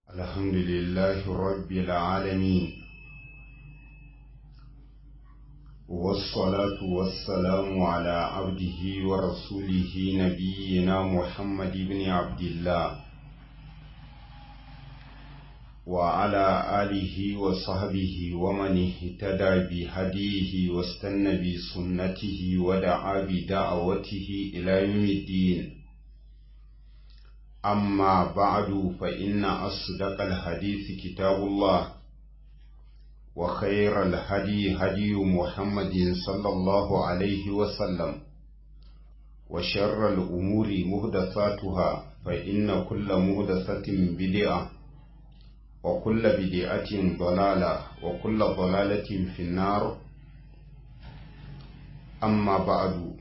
الحمد لله رب العالمين والصلاة والسلام على عبده ورسوله نبينا محمد بن عبد الله وعلى آله وصحبه ومن اهتدى بهديه واستنى بسنته ودعا بدعوته إلى يوم الدين أما بعد فإن أصدق الحديث كتاب الله وخير الهدي هدي محمد صلى الله عليه وسلم وشر الأمور مهدثاتها فإن كل مهدثة بدعة وكل بدعة ضلالة وكل ضلالة في النار أما بعد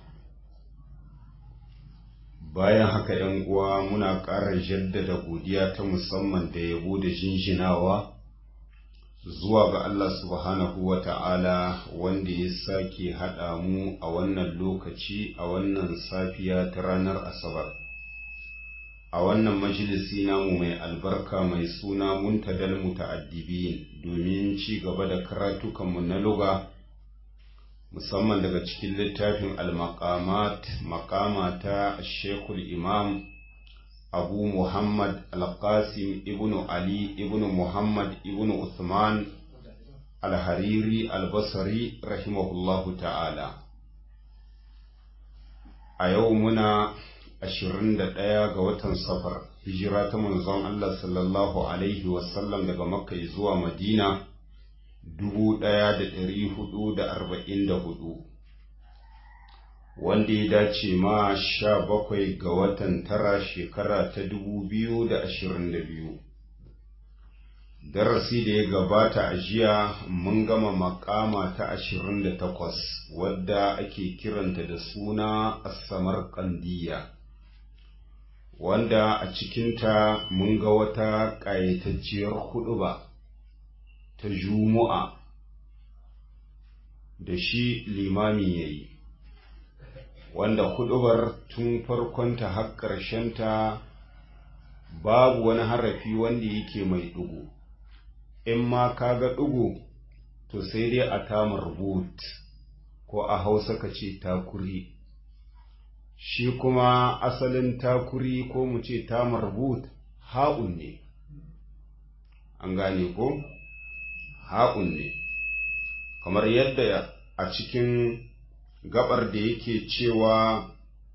bayan haka ‘yan uwa muna ƙara jaddada godiya ta musamman da yabo da jinjinawa zuwa ga Allah subhanahu wa ta'ala wanda ya sake haɗa mu a wannan lokaci a wannan safiya ta ranar Asabar. A wannan majalisi namu mai albarka mai suna muntadal muta'addibin domin ci gaba da karatukanmu na luga. musamman daga cikin littafin al-maqamat maqama ta shekul imam abu muhammad al-qasim ibn ali ibn muhammad ibn usman al-hariri al-basri rahimahullahu ta'ala a yau muna 21 ga watan safar hijira ta manzon Allah sallallahu alaihi wasallam daga makka zuwa madina dubu ɗaya da ɗari hudu da arba'in da hudu wanda ya dace ma sha bakwai ga watan tara shekara ta dubu biyu da ashirin da biyu darasi da ya gabata a jiya mun gama makama ta ashirin da takwas wadda ake kiranta da suna asamar kandiya wanda a cikinta mun ga wata ƙayatacciyar huɗuba. ta Jumu'a da shi limami ya yi, wanda huɗubar tun farkonta har ƙarshenta babu wani harafi wanda yake mai ɗugu, in ma ka ga ɗugu to sai dai a tamar but ko a hausa ka ce takuri. Shi kuma asalin takuri ko mu ce tamar but ha'un ne, an gane ko? ha'un ne, kamar yadda a cikin gabar da yake cewa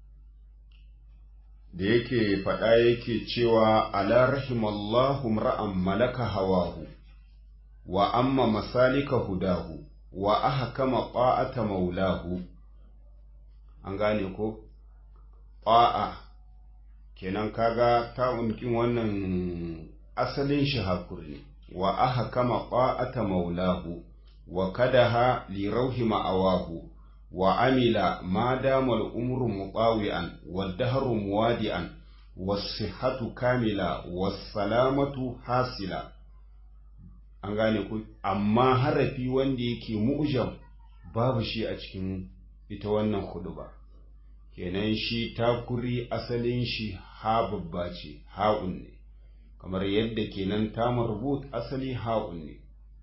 da yake faɗa yake cewa ala rahimallahu ra'an malaka hawahu wa amma masalika hudahu wa ahkama qa'ata maulahu an gane ko qa'a kenan kaga ta unkin wannan asalin shi hakuri ne wa aha kama ƙwa'ata maulahu, wa kadaha li rauhi ma'awahu, wa amila ma damal umru muɓawi'an, wa daharu muwadi'an, wa sihatu kamila, wa salamatu hasila. An gane ku, amma harafi wanda yake mu'jam babu shi a cikin ita wannan hudu ba. Kenan shi takuri asalin shi ha babba ce, ha'un ne. kamar yadda kenan ta marbut asali ha'un ne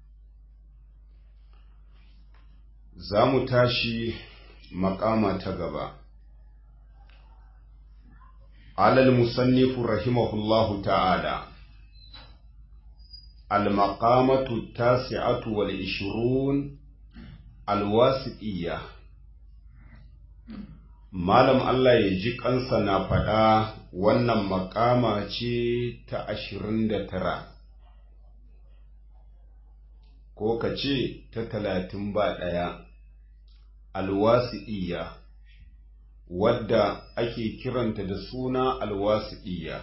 za mu tashi makama ta gaba alal musannifu rahimahullahu ta'ala المقامة التاسعة والعشرون الواسطية Malam Allah ya ji kansa na faɗa wannan makama ce ta ashirin da tara, ko ka ce ta talatin ba ɗaya, alwasi'iyya, wadda ake kiranta da suna alwasi'iyya.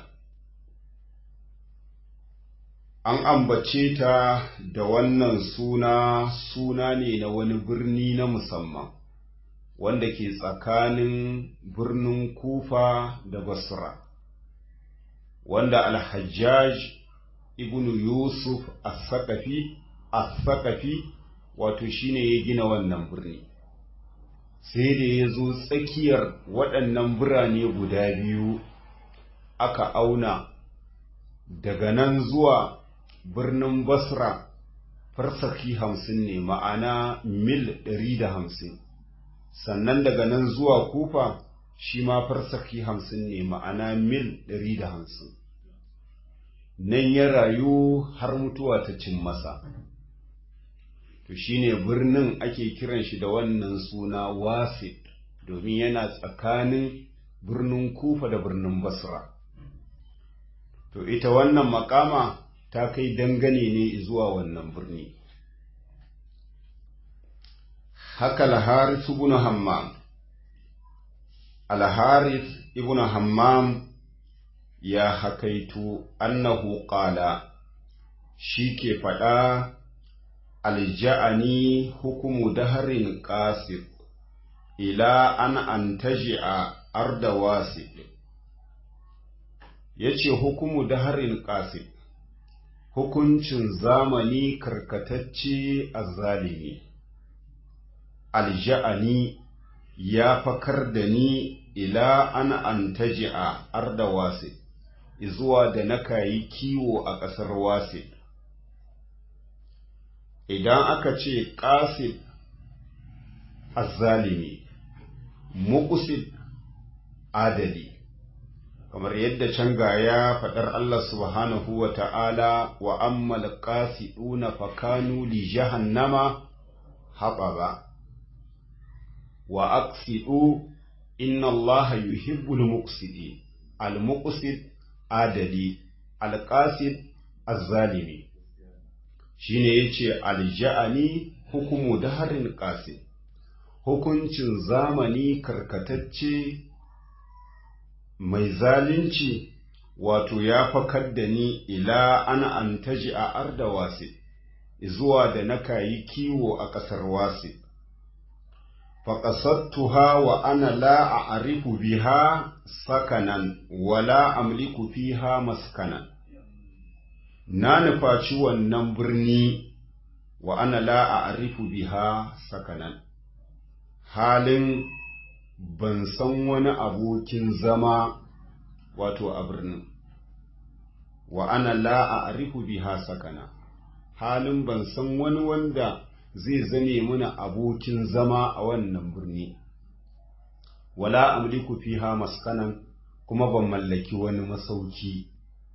An ambace ta da wannan suna suna ne na wani birni na musamman. wanda ke tsakanin birnin Kufa da Basra, wanda Alhajjaj ibn Yusuf as-Saqafi as-Saqafi wato shine ya gina wannan birni. Sai da ya zo tsakiyar waɗannan birane guda biyu aka auna daga nan zuwa birnin basra farsaki hamsin ne ma'ana mil ɗari da hamsin sannan daga nan zuwa kufa shi ma farsaki hamsin ne ma'ana mil ɗari da hamsin nan ya rayu har mutuwa ta cin masa to shine birnin ake kiran shi da wannan suna wasit domin yana tsakanin birnin kufa da birnin basra to ita wannan makama ta kai dangane ne zuwa wannan birni haka al-harith ibn hammam al-harith ibn hammam ya hakaitu annahu qala shi ke faɗa alja'ani hukumu daharin qasir ila an antaji'a arda wasi yace hukumu daharin qasir hukuncin zamani karkatacce azzalimi alja'ani ya fakar da ni ila an antaji'a arda wasi zuwa da na kayi kiwo a ƙasar wasi idan aka ce ƙasid azzalimi muƙusid adali kamar yadda can ga ya faɗar Allah subhanahu wa ta'ala wa ammal qasiduna fakanu li jahannama haɓaba wa aqsidu inna Allah yuhibbul muqsidin al muqsid adali al qasid azzalimi shine yace alja'ani hukumu daharin qasid hukuncin zamani karkatacce mai zalunci wato ya fakar da ni ila ana antaji a arda wasi zuwa da na kayi kiwo a ƙasar wasi faƙasattuha wa ana la a arifu biha sakanan wala amliku fiha maskanan na nufaci wannan birni wa ana la a arifu biha sakanan halin ban san wani abokin zama wato a birnin wa ana la a arifu biha sakana halin ban san wani wanda zai zame mana abokin zama a wannan birni wala amliku fiha maskanan kuma ban mallaki wani masauki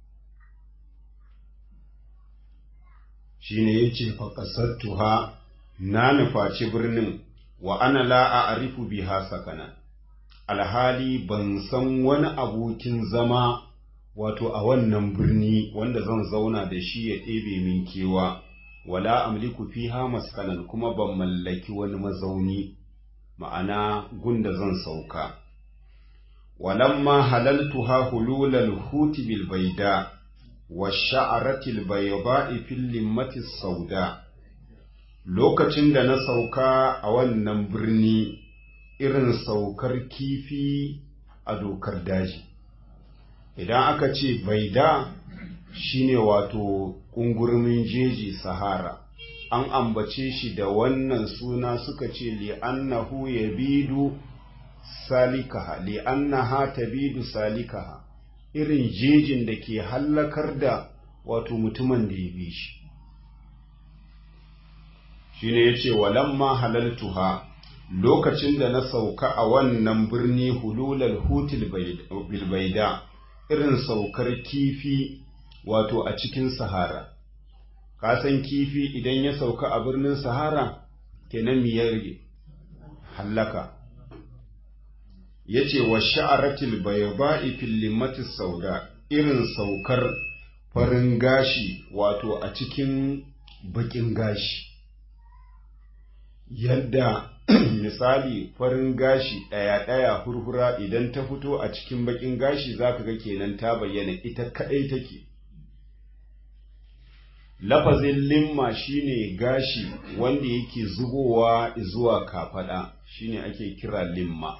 shine yace fa qasattuha na nufaci birnin wa ana la a arifu biha sakana alhali ban san wani abokin zama wato a wannan birni wanda zan zauna da shi ya ɗebe min kewa wala amliku fiha maskanan kuma ban mallaki wani mazauni ma'ana gunda zan sauka walamma halaltuha hululal huti bil baida wa sha'aratil bayda'i fil limmati sauda lokacin da na sauka a wannan birni irin saukar kifi a dokar daji idan aka ce baida shine wato ƙungurmin jeji sahara an ambace shi da wannan suna suka ce li'annahu yabidu salikaha li'annaha tabidu salikaha irin jejin da ke hallakar da wato mutumin da ya bi shi shine yace walamma halaltuha lokacin da na sauka a wannan birni hululal hutil bilbaida irin saukar kifi wato a cikin sahara kasan kifi idan ya sauka a birnin sahara kenan mi ya rage hallaka yace wa sha'aratil bayba'i fil limati sauda irin saukar farin gashi wato a cikin bakin gashi yadda misali farin gashi ɗaya-ɗaya hurhura idan ta fito a cikin bakin gashi zaka ga kenan ta bayyana ita kaɗai take lafazin limma shine gashi wanda yake zubowa zuwa kafaɗa shine ake kira limma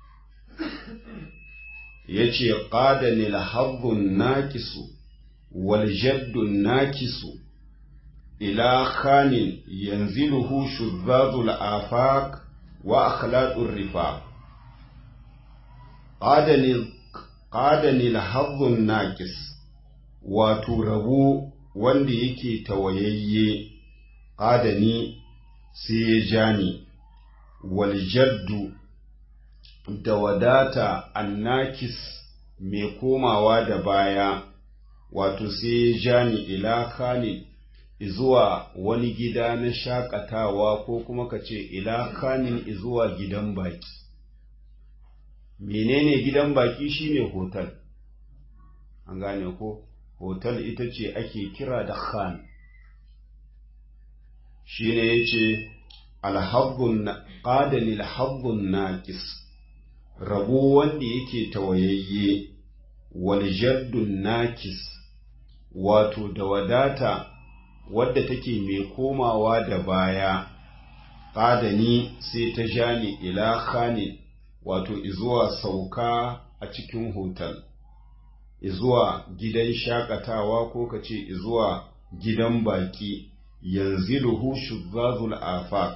yace qadani al-haddun naqisu wal jaddun naqisu ila khanin yanziluhu shuzzazul afaq wa akhlaqur rifaq qadani qadani al-haddun naqis wato rabo wanda yake tawayayye adani sai ya ja ni waljaddu da wadata annakis mai komawa da baya wato sai ya ja ni ila kanin zuwa wani gida na shakatawa ko kuma ka ce ila kanin zuwa gidan baki menene gidan baki shine hotel an gane ko hotel ita ce ake kira da khan shine yace alhabbun qadani alhabbun naqis rabo wanda yake tawayayye wal jaddun nakis wato da wadata wadda take mai komawa da baya qadani sai ta jani ila khani wato izuwa sauka a cikin hotel izuwa gidan shakatawa ko ka ce izuwa gidan baki yanziluhu shuzzazul afaq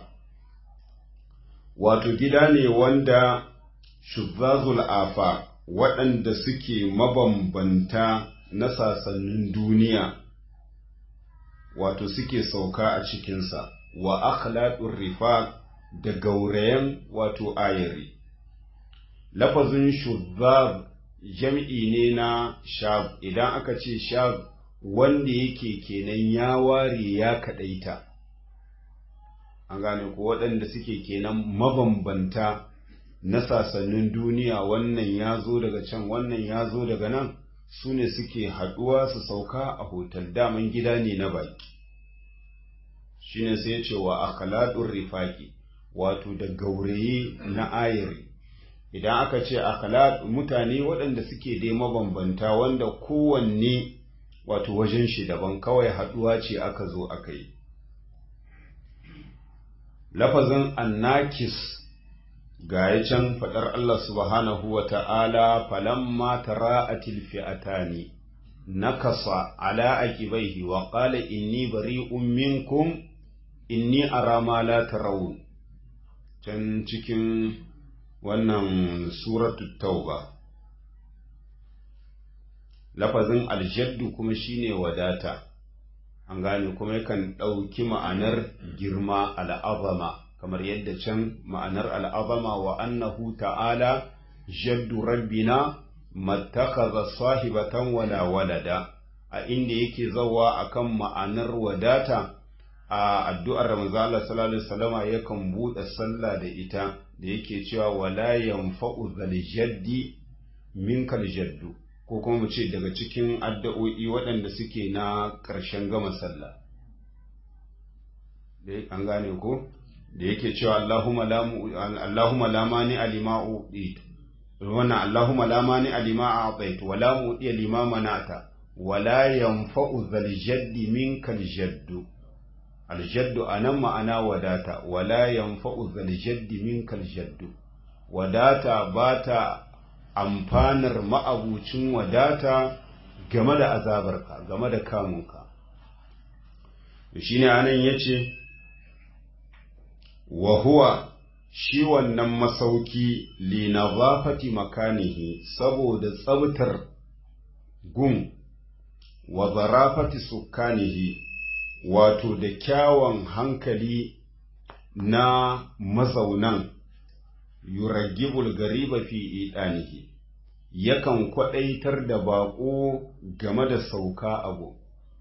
wato gida ne wanda shuzzazul afaq waɗanda suke mabambanta na sasannin duniya wato suke sauka a cikinsa wa akhlaqur rifaq da gaurayen wato ayari lafazin shuzzaz jam'i ne na shab idan aka ce shab wanda yake kenan ya ware ya kaɗaita an gane ko waɗanda suke kenan mabambanta na sasannin duniya wannan ya zo daga can wannan ya zo daga nan su ne suke haɗuwa su sauka a hotel daman gida ne na baki shine sai ce wa akhlaɗin rifaki wato da gauraye na ayari idan aka ce akhlaq mutane waɗanda suke dai mabambanta wanda kowanne wato wajen shi daban kawai haɗuwa ce aka zo aka yi lafazin annakis ga ya can faɗar Allah subhanahu wa ta'ala falamma tara'atil fi'atani nakasa ala aqibaihi wa qala inni bari'un minkum inni ara ma la tarawun can cikin wannan suratu tauba lafazin aljaddu kuma shine wadata an gane kuma yakan ɗauki ma'anar girma al'azama kamar yadda can ma'anar al'azama wa annahu ta'ala jaddu rabbina mattakaza sahibatan wala walada a inda yake zawa akan ma'anar wadata a addu'ar Ramazan Allah sallallahu Alaihi wasallama yakan buɗe sallah da ita da yake cewa wala yanfa'u zal jaddi minkal jaddu ko kuma mu ce daga cikin addu'o'i waɗanda suke na ƙarshen gama sallah an gane ko da yake cewa Allahumma la Allahumma la mani alima uqit wannan Allahumma la mani alima a'tait wa la mu'ti lima manata wa la yanfa'u zal jaddi minkal jaddu aljaddu a nan ma'ana wadata wala yanfa'u zaljaddi minkal jaddu wadata ba ta amfanar ma'abucin wadata game da azabarka game da kamunka shi ne anan ya ce wa huwa shi wannan masauki linazafati makanihi saboda tsabtar gun wa zarafati sukkanihi wato da kyawun hankali na mazaunan yuragibul gariba fi idanihi yakan kwaɗaitar da baƙo game da sauka abu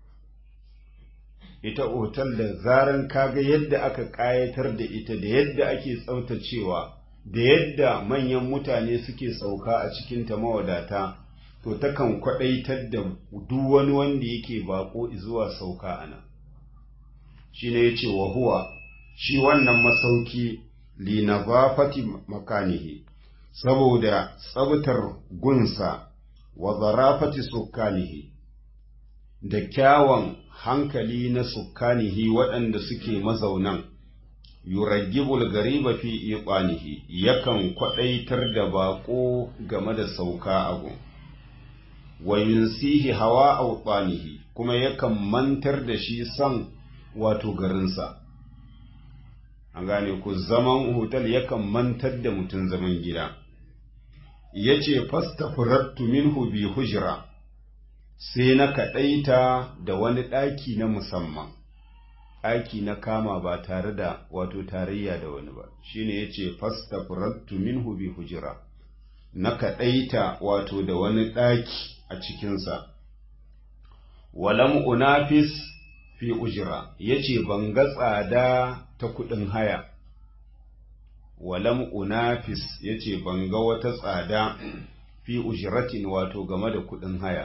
ita otal da zaran kaga yadda aka ƙayatar da ita da yadda ake tsaftacewa da yadda manyan mutane suke sauka a cikinta mawadata to takan kwaɗaitar da duk wani wanda yake baƙo zuwa sauka a nan shi ne ya ce wa huwa shi wannan masauki li nazafati makanihi saboda tsabtar gunsa wa zarafati sukkanihi da kyawun hankali na sukkanihi waɗanda suke mazaunan yuragibul gariba fi iqanihi yakan kwaɗaitar da baƙo game da sauka abu wa yunsihi hawa awqanihi kuma yakan mantar da shi son wato garinsa an gane ku zaman hotel yakan mantar da mutum zaman gida ya ce fasta furattu minhu bi hujra sai na kaɗaita da wani ɗaki na musamman ɗaki na kama ba tare da wato tarayya da wani ba shine yace fastafarattu minhu bi hujra na kaɗaita wato da wani ɗaki a cikinsa walam unafis fi ujira yace ban ga tsada ta kuɗin haya walam unafis yace ban ga wata tsada fi ujratin wato game da kuɗin haya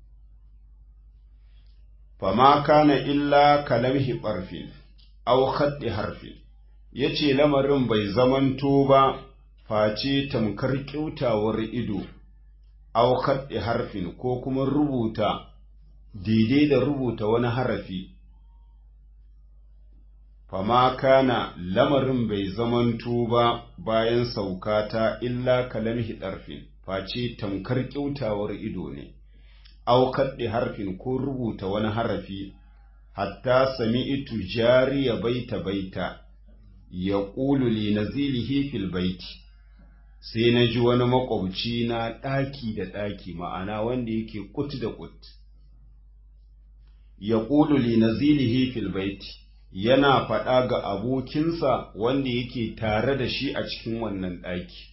fama kana illa kalamhi ɓarfin aw khaddi harfin yace lamarin bai zamanto ba face tamkar kyautawar ido aw khaddi harfin ko kuma rubuta daidai da rubuta wani harafi fama kana lamarin bai zamanto ba bayan saukata illa kalamhi ɗarfin face tamkar kyautawar ido ne aw kaddi harfin ko rubuta wani harafi hatta sami'tu jariya baita baita ya ƙulu li nazilihi fil baiti sai na ji wani makwabci na ɗaki da ɗaki ma'ana wanda yake kut da kut ya ƙulu li nazilihi fil baiti yana faɗa ga abokinsa wanda yake tare da shi a cikin wannan ɗaki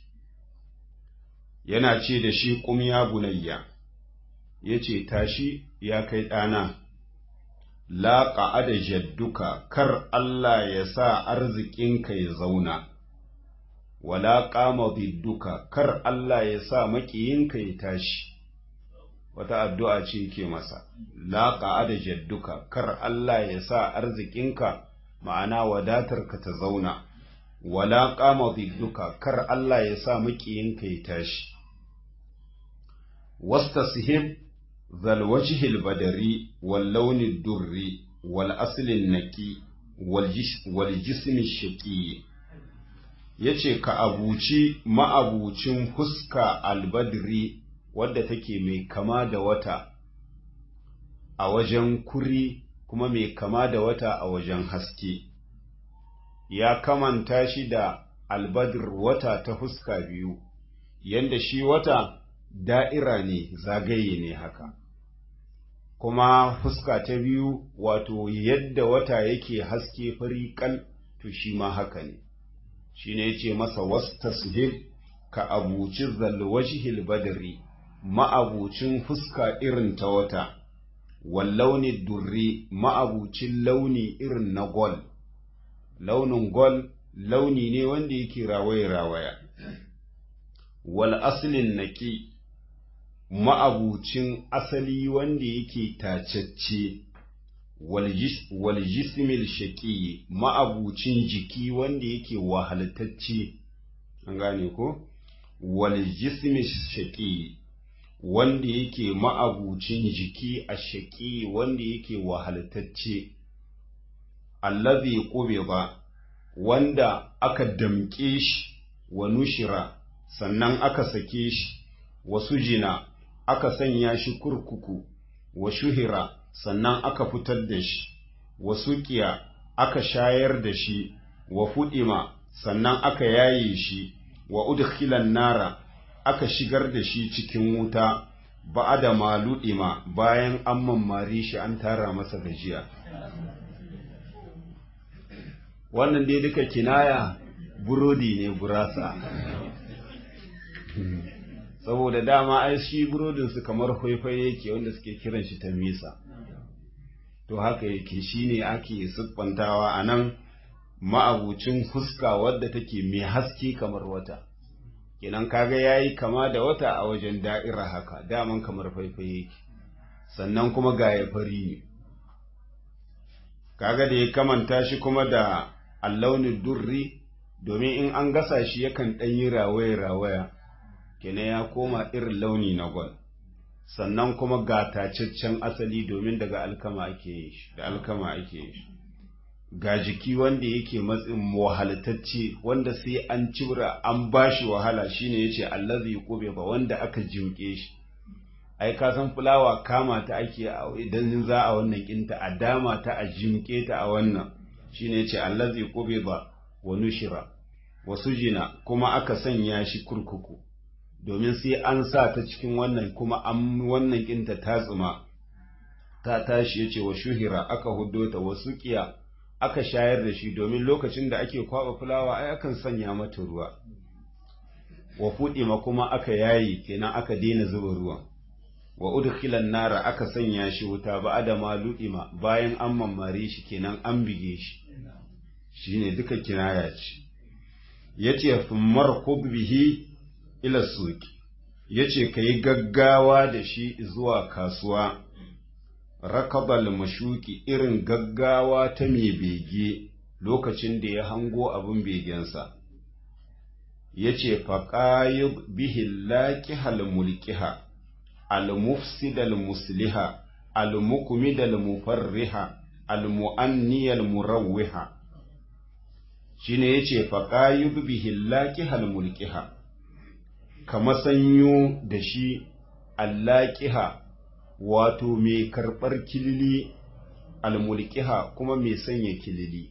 yana ce da shi ƙum ya bunayya ya ce tashi ya kai ɗana la ƙa'ada jadduka kar Allah ya sa arzikinka ya zauna wala ƙama bidduka kar Allah ya sa maƙiyinka ya tashi wata addu'a ce ke masa la ƙa'ada jadduka kar Allah ya sa arzikinka ma'ana wadatarka ta zauna wala ƙama bidduka kar Allah ya sa maƙiyinka ya tashi wastasihib ذا الوجه البدري واللون الدري والأصل النقي والجسم الشقي yace ka abuci ma'abucin fuska albadri wadda take mai kama da wata a wajen kuri kuma mai kama da wata a wajen haske ya kamanta shi da albadr wata ta fuska biyu yanda shi wata da'ira ne zagaye ne haka kuma fuska ta biyu wato yadda wata yake haske fari kal to shi ma haka ne shi ne yace masa wastasbir ka abuci zalwajhil badri ma'abucin fuska irin ta wata wallauni durri ma'abucin launi irin na gol launin gol launi ne wanda yake rawaye rawaya wal aslin naki ma'abucin asali wanda yake tacacce wal jismil shaƙi ma'abucin jiki wanda yake wahaltacce an gane ko wal jismil shaƙi wanda yake ma'abucin jiki a shaƙi wanda yake wahaltacce allazi qubida wanda aka damƙe shi wa nushira sannan aka sake shi wasu jina aka sanya shi kurkuku wa shuhira sannan aka fitar da shi wa suƙiya aka shayar da shi wa fuɗima sannan aka yaye shi wa udkhilan nara aka shigar da shi cikin wuta ba da maluɗima bayan an mammare shi an tara masa gajiya wannan dai duka kinaya burodi ne gurasa saboda dama ai shi burodinsu kamar faifai yake wanda suke kiran shi ta misa to haka yake shine ake siffantawa a nan ma'abucin fuska wadda take mai haske kamar wata kenan kaga yayi kama da wata a wajen da'ira haka daman kamar faifai yake sannan kuma ga ya fari ne kaga da ya kamanta shi kuma da allaunin durri domin in an gasa shi yakan ɗanyi rawaya-rawaya kenan ya koma irin launi na gwal sannan kuma ga tacaccen asali domin daga alkama ake yi shi da alkama ake yi shi ga jiki wanda yake matsin wahalatacce wanda sai an cibra an bashi wahala shine yace allazi qube ba wanda aka jimke shi ai ka san fulawa kama ta ake idan za a wannan kinta a dama ta a jimke ta a wannan shine yace allazi qube ba wa nushira wasu jina kuma aka sanya shi kurkuku domin sai an sa ta cikin wannan kuma an wannan kinta ta tsuma ta tashi ya ce wa shuhira aka huddo ta wasu kiya aka shayar da shi domin lokacin da ake kwaba fulawa ai akan sanya mata ruwa wa fudima kuma aka yayi kenan aka daina zuba ruwan wa udkhilan nara aka sanya shi wuta ba adama ludima bayan an mammare shi kenan an bige shi shine duka kinaya ce yace markub bihi ila suki yace kai gaggawa da shi zuwa kasuwa rakabal mashuki irin gaggawa ta mai bege lokacin da ya hango abin begensa yace faqayib bihi laqihal mulkiha al-mufsid al-musliha al-mukmid al-mufarriha al-mu'anni al-murawwiha shine yace faqayib bihi laqihal mulkiha kama sanyo da shi allaqiha wato mai karɓar kilili almulkiha kuma mai sanya kilili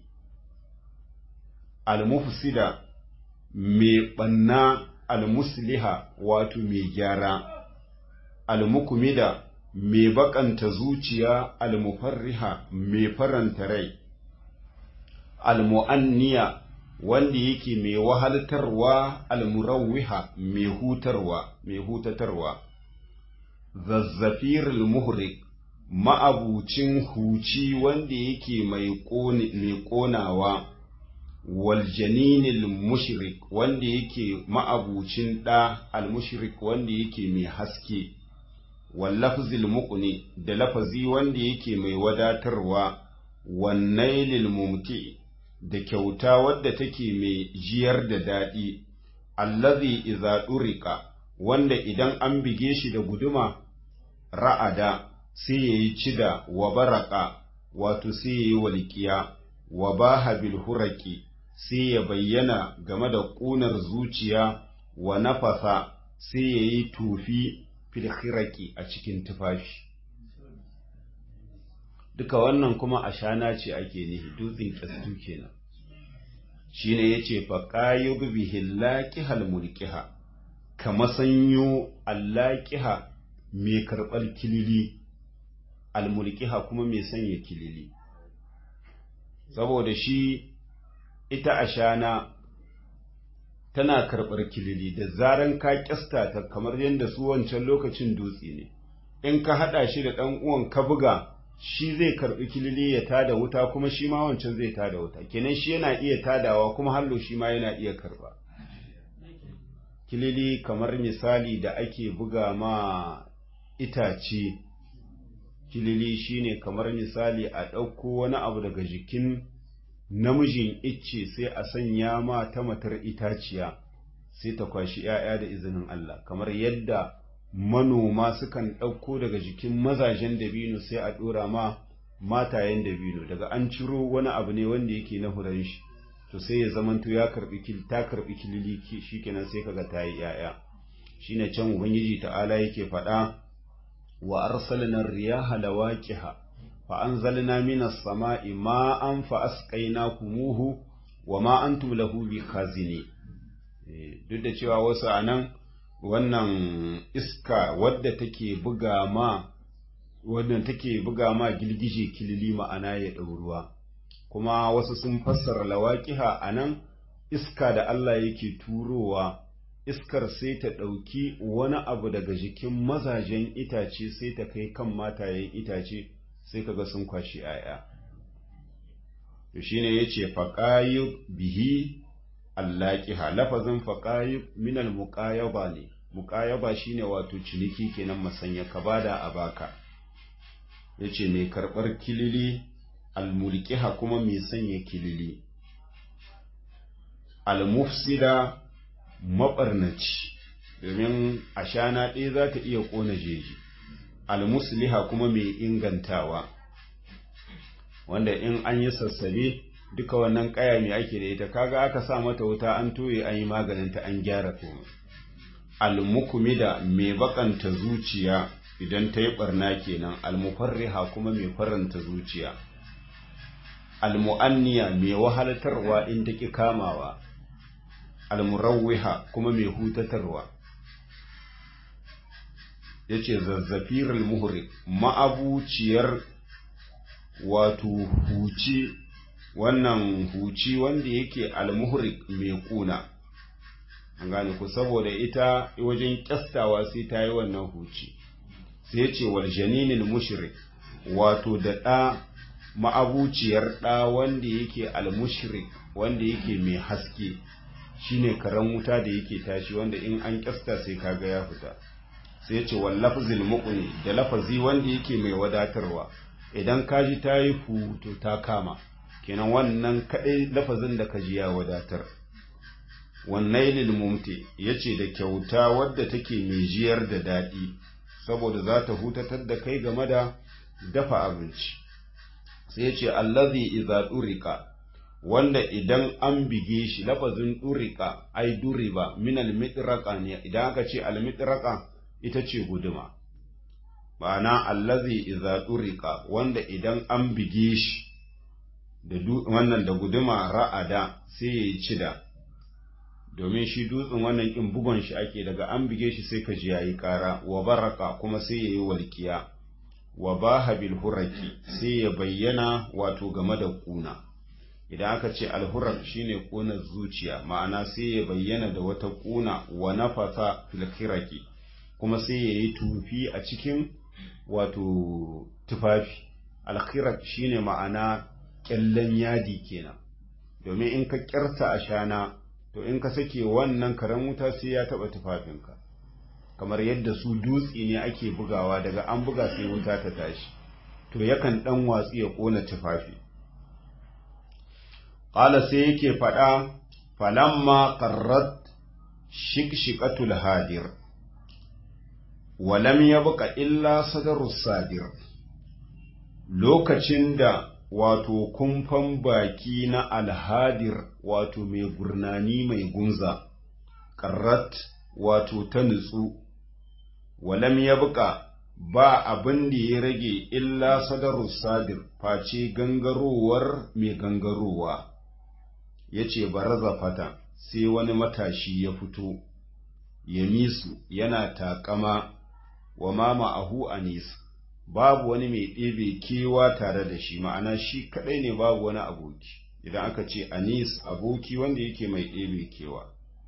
almufsida mai ɓanna almusliha wato mai gyara almukumida mai bakanta zuciya almufarriha mai faranta rai almu'anniya wanda yake mai wahaltarwa almurawwiha mai hutarwa mai hutatarwa zazzafir muhrik ma'abucin huci wanda yake mai ƙonawa waljaninil mushrik wanda yake ma'abucin ɗa almushrik wanda yake mai haske wallafzil muqni da lafazi wanda yake mai wadatarwa wannailil mumti da kyauta wadda take mai jiyar da daɗi allazi iza ɗurika wanda idan an bige shi da guduma ra'ada sai ya yi cida wa baraka wato sai ya yi walƙiya wa baha bil huraki sai ya bayyana game da ƙunar zuciya wa nafasa sai ya yi tufi fil khiraki a cikin tufafi duka wannan kuma a shana ce ake nihi dutsen kyastu kenan shine yace fa qayyub bihi laqihal mulkiha kama sanyo allaqiha mai karɓar kilili almulkiha kuma mai sanya kilili saboda shi ita ashana tana karɓar kilili da zaran ka kyasta ta kamar yadda su wancan lokacin dutse ne in ka haɗa shi da ɗan uwan ka buga shi zai karɓi kilili ya tada wuta kuma shi ma wancan zai tada wuta kenan shi yana iya tadawa kuma hallo shi ma yana iya karɓa kilili kamar misali da ake buga ma itace kilili shine kamar misali a ɗauko wani abu daga jikin namijin icce sai a sanya ma ta matar itaciya sai ta kwashi ‘ya'ya da izinin Allah kamar yadda manoma sukan ɗauko daga jikin mazajen dabino sai a ɗora ma matayen dabino daga an ciro wani abu ne wanda yake na huran shi to sai ya zamanto ya karbi ta karbi kilili shikenan sai kaga ta yi ‘ya'ya shine can ubangiji ta'ala yake faɗa wa arsalna riyaha lawaqiha fa anzalna minas sama'i ma'an fa asqaynakumuhu wa ma antum lahu bikhazini duk da cewa wasu anan wannan iska wadda take buga ma wannan take buga ma gilgije kilili ma'ana ya ɗauruwa kuma wasu sun fassara lawaqiha anan iska da Allah yake turowa iskar sai ta ɗauki wani abu daga jikin mazajen itace sai ta kai kan matayen itace sai kaga sun kwashi ‘ya'ya. To shi ne ya ce, faƙayu bihi allaƙiha, lafazin faƙayu minal muƙayaba ne, muƙayaba shi ne wato ciniki kenan masanya ka bada a baka. Ya ce, mai karɓar kilili, almulkiha kuma mai sanya kilili. Almufsida maɓarnaci, domin ashana ɗaya za ta iya ƙona jeji. almusliha kuma mai ingantawa wanda in an yi sassabe duka wannan kaya mai ake da ita kaga aka sa mata wuta an toye an yi maganinta an gyara komai almukumida mai bakanta zuciya idan ta yi barna kenan almufarriha kuma mai faranta zuciya almu'anniya mai wahaltarwa in ta ki kamawa almurawwiha kuma mai hutatarwa ya ce zazzafirul muhrik ma'abuciyar wato huci wannan huci wanda yake almuhrik mai kuna an gane ku saboda ita wajen kyastawa sai ta yi wannan huci sai ya ce wal janinil mushrik wato da ɗa ma'abuciyar ɗa wanda yake almushrik wanda yake mai haske shine karen wuta da yake tashi wanda in an kyasta sai kaga ya fita sai ce wal lafzil muqni da lafazi wanda yake mai wadatarwa idan kaji ta yi to ta kama kenan wannan kadai lafazin da kaji ya wadatar wannan lil mumti yace da kyauta wadda take mai jiyar da daɗi saboda za ta hutatar da kai game da dafa abinci sai yace allazi idza durika wanda idan an bige shi lafazin durika ai duriba min al ne idan aka ce al ita ce guduma ma'ana allazi idza durika wanda idan an bige shi da wannan da guduma ra'ada sai ya yi cida domin shi dutsen wannan kin bugon shi ake daga an bige shi sai ka ji yayi kara wa baraka kuma sai yayi walkiya wa baha bil huraki sai ya bayyana wato game da kuna idan aka ce alhurak shine kunar zuciya ma'ana sai ya bayyana da wata kuna wa nafasa fil khiraki kuma sai yayi tufi a cikin wato tufafi alkhirak shine ma'ana kyallen yadi kenan domin in ka kyarta a shana to in ka sake wannan karen wuta sai ya taba tufafinka kamar yadda su dutse ne ake bugawa daga an buga sai wuta ta tashi to yakan dan watsi ya kona tufafi qala sai yake fada falamma qarrat shikshiqatul hadir walam yabqa illa sadarus sadir lokacin da wato kumfan baki na alhadir wato mai gurnani mai gunza ƙarrat wato ta nutsu walam ya buƙa ba abin da ya rage illa sadarus sadir face gangarowar mai gangarowa ya ce baraza fata sai wani matashi ya fito ya misu yana taƙama wa mama ahu anis babu wani mai ɗebe kewa tare da shi ma'ana shi kaɗai ne babu wani aboki idan aka ce anis aboki wanda yake mai ɗebe kewa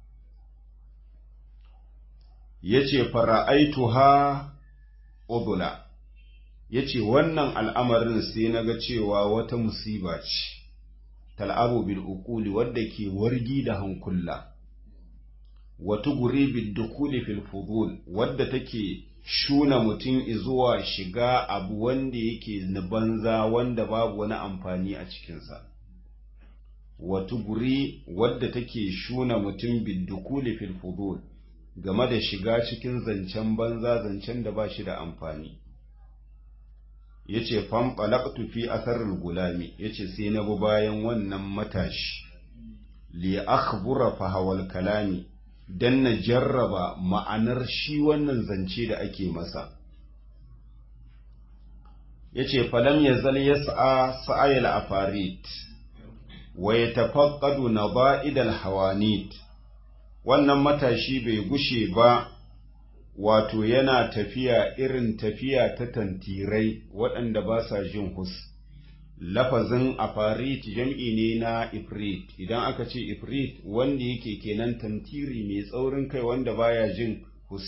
ya ce fara'aitu ha udula ya ce wannan al'amarin sai na ga cewa wata musiba ce tal'abu bil uquli wadda ke wargi da hankula wata guri bil dukuli fil fudul wadda take shuna mutum zuwa shiga abu wanda yake na banza wanda babu wani amfani a cikinsa wata guri wadda take shuna mutum biddukuli fil fudul game da shiga cikin zancen banza zancen da ba shi da amfani ya ce fanɓalaktu fi asarar gulami ya ce sai na bi bayan wannan matashi li akhbura fahawal kalami don na jarraba ma'anar shi wannan zance da ake masa ya ce falam ya zal ya sa'a sa'ayal afarit wa ya tafaqqadu na ba'idal hawanit wannan matashi bai gushe ba wato yana tafiya irin tafiya ta tantirai waɗanda ba sa jin hus lafazin afarit jam'i ne na ifrit idan aka ce ifrit wanda yake kenan tantiri mai tsaurin kai wanda baya jin hus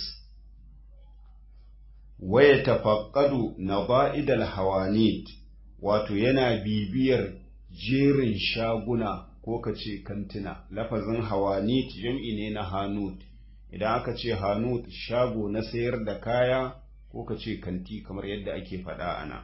waya tafaqqadu naba'idal hawanit wato yana bibiyar jerin shaguna ko ka ce kantina lafazin hawanit jam'i ne na hanut idan aka ce hanut shago na sayar da kaya ko ka ce kanti kamar yadda ake faɗa ana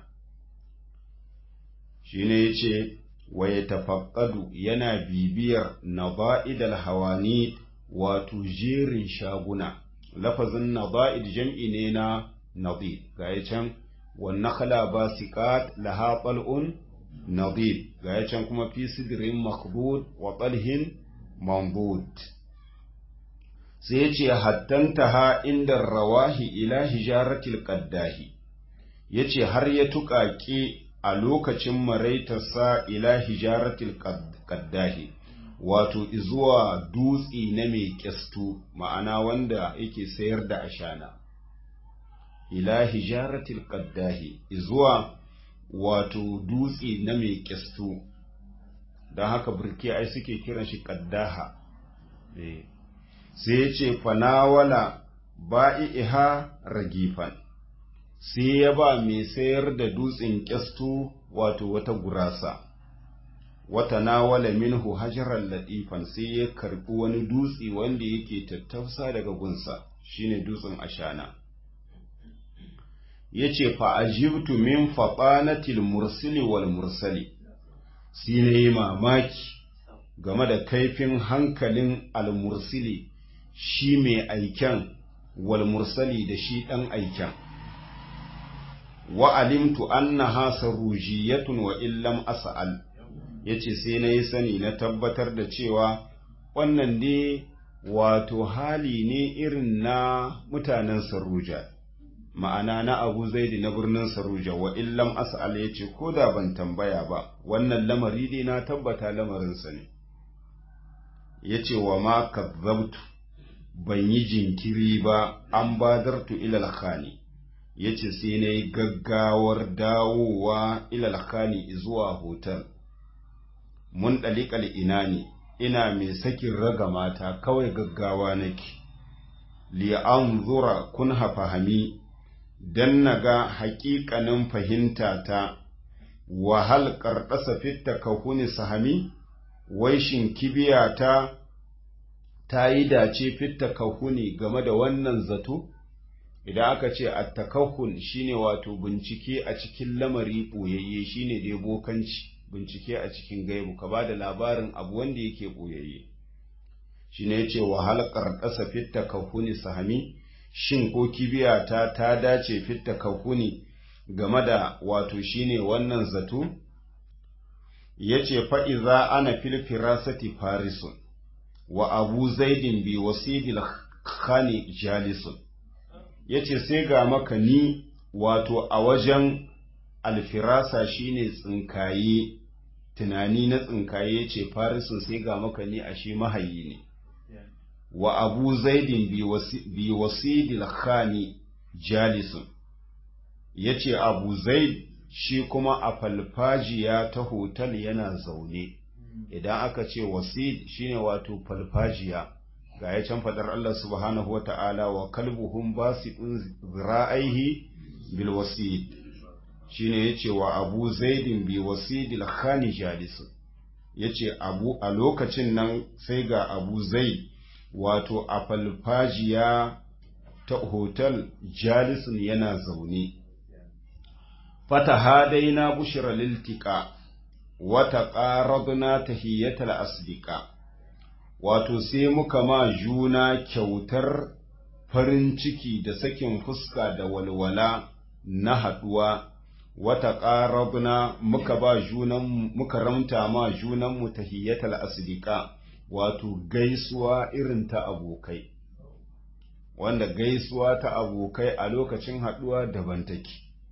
shi ne ya ce wa ya tafaƙadu yana bibiyar naba'idal hawani wato jerin shaguna lafazin naba'id jam'i ne na nadid ga ya can wannan khala ba siƙat laha ɓal'un nadid ga ya can kuma fi sidirin makbud wa ɓalhin mambud sai ya ce hattantaha inda rawahi ila hijaratil qaddahi ya ce har ya tuƙaƙe a lokacin maraitarsa ila hijaratil qaddahi wato zuwa dutsi na mai kyastu ma'ana wanda yake sayar da ashana ila hijaratil qaddahi zuwa wato dutse na mai kyastu don haka burke ai suke kiran shi qaddaha sai ya ce fanawala ba'i'iha ragifan sai ya ba mai sayar da dutsen kyastu wato wata gurasa wata nawala minhu hajaran latifan sai ya karbi wani dutse wanda yake tattausa daga gunsa shine dutsen ashana yace fa ajibtu min faqanatil mursili wal mursali sai na yi mamaki game da kaifin hankalin al mursili shi mai aiken wal mursali da shi dan aiken wa alimtu annaha sarujiyatun wa illam as'al yace sai na yi sani na tabbatar da cewa wannan ne wato hali ne irin na mutanen saruja ma'ana na abu zaidi na birnin saruja wa illam as'al yace ko da ban tambaya ba wannan lamari dai na tabbata lamarinsa ne yace wa ma kazzabtu ban yi jinkiri ba an badartu ilal khani yace sai na yi gaggawar dawowa ilal khani zuwa hotel mun ɗaliƙal ina ne ina mai sakin raga mata kawai gaggawa nake li'an zura kun fahami don na ga haƙiƙanin fahimta ta wahal ƙarɗasa fitta ka huni sahami wai shin kibiya ta ta yi dace fitta ka huni game da wannan zato idan aka ce a takahun shine wato bincike a cikin lamari ɓoyayye shine dai bokanci bincike a cikin gaibu ka ba da labarin abu wanda yake ɓoyayye shi ne ce wahal ƙarƙasa fitta kahuni sahami shin ko kibiyata ta dace fitta kahuni game da wato shine wannan zato ya ce fa'iza ana fil firasati farisun wa abu zaidin bi wasidil khani jalisun ya ce sai ga maka ni wato a wajen alfirasa shine tsinkaye tunani na tsinkaye ce farisun sai ga maka ni a shi mahayi ne wa abu zaidin bi wasidil khani jalisun ya ce abu zaid shi kuma a falfajiya ta hotel yana zaune idan aka ce wasid shine wato falfajiya ga ya can fadar Allah subhanahu wa ta'ala wa kalbuhum basiɗin zira'aihi bil wasid shine yace wa Abu Zaidin bi wasidil khani jalisu yace Abu a lokacin nan sai ga Abu Zaid wato a falfajiya ta hotel jalisun yana zaune fata hadaina bushra liltika wa taqaradna tahiyatal asdiqa wato sai muka ma juna kyautar farin ciki da sakin fuska da walwala na haɗuwa wata ƙarabna muka ba junan muka ramta ma junanmu tahiyyatal asdiqa wato gaisuwa irin ta abokai wanda gaisuwa ta abokai a lokacin haɗuwa daban take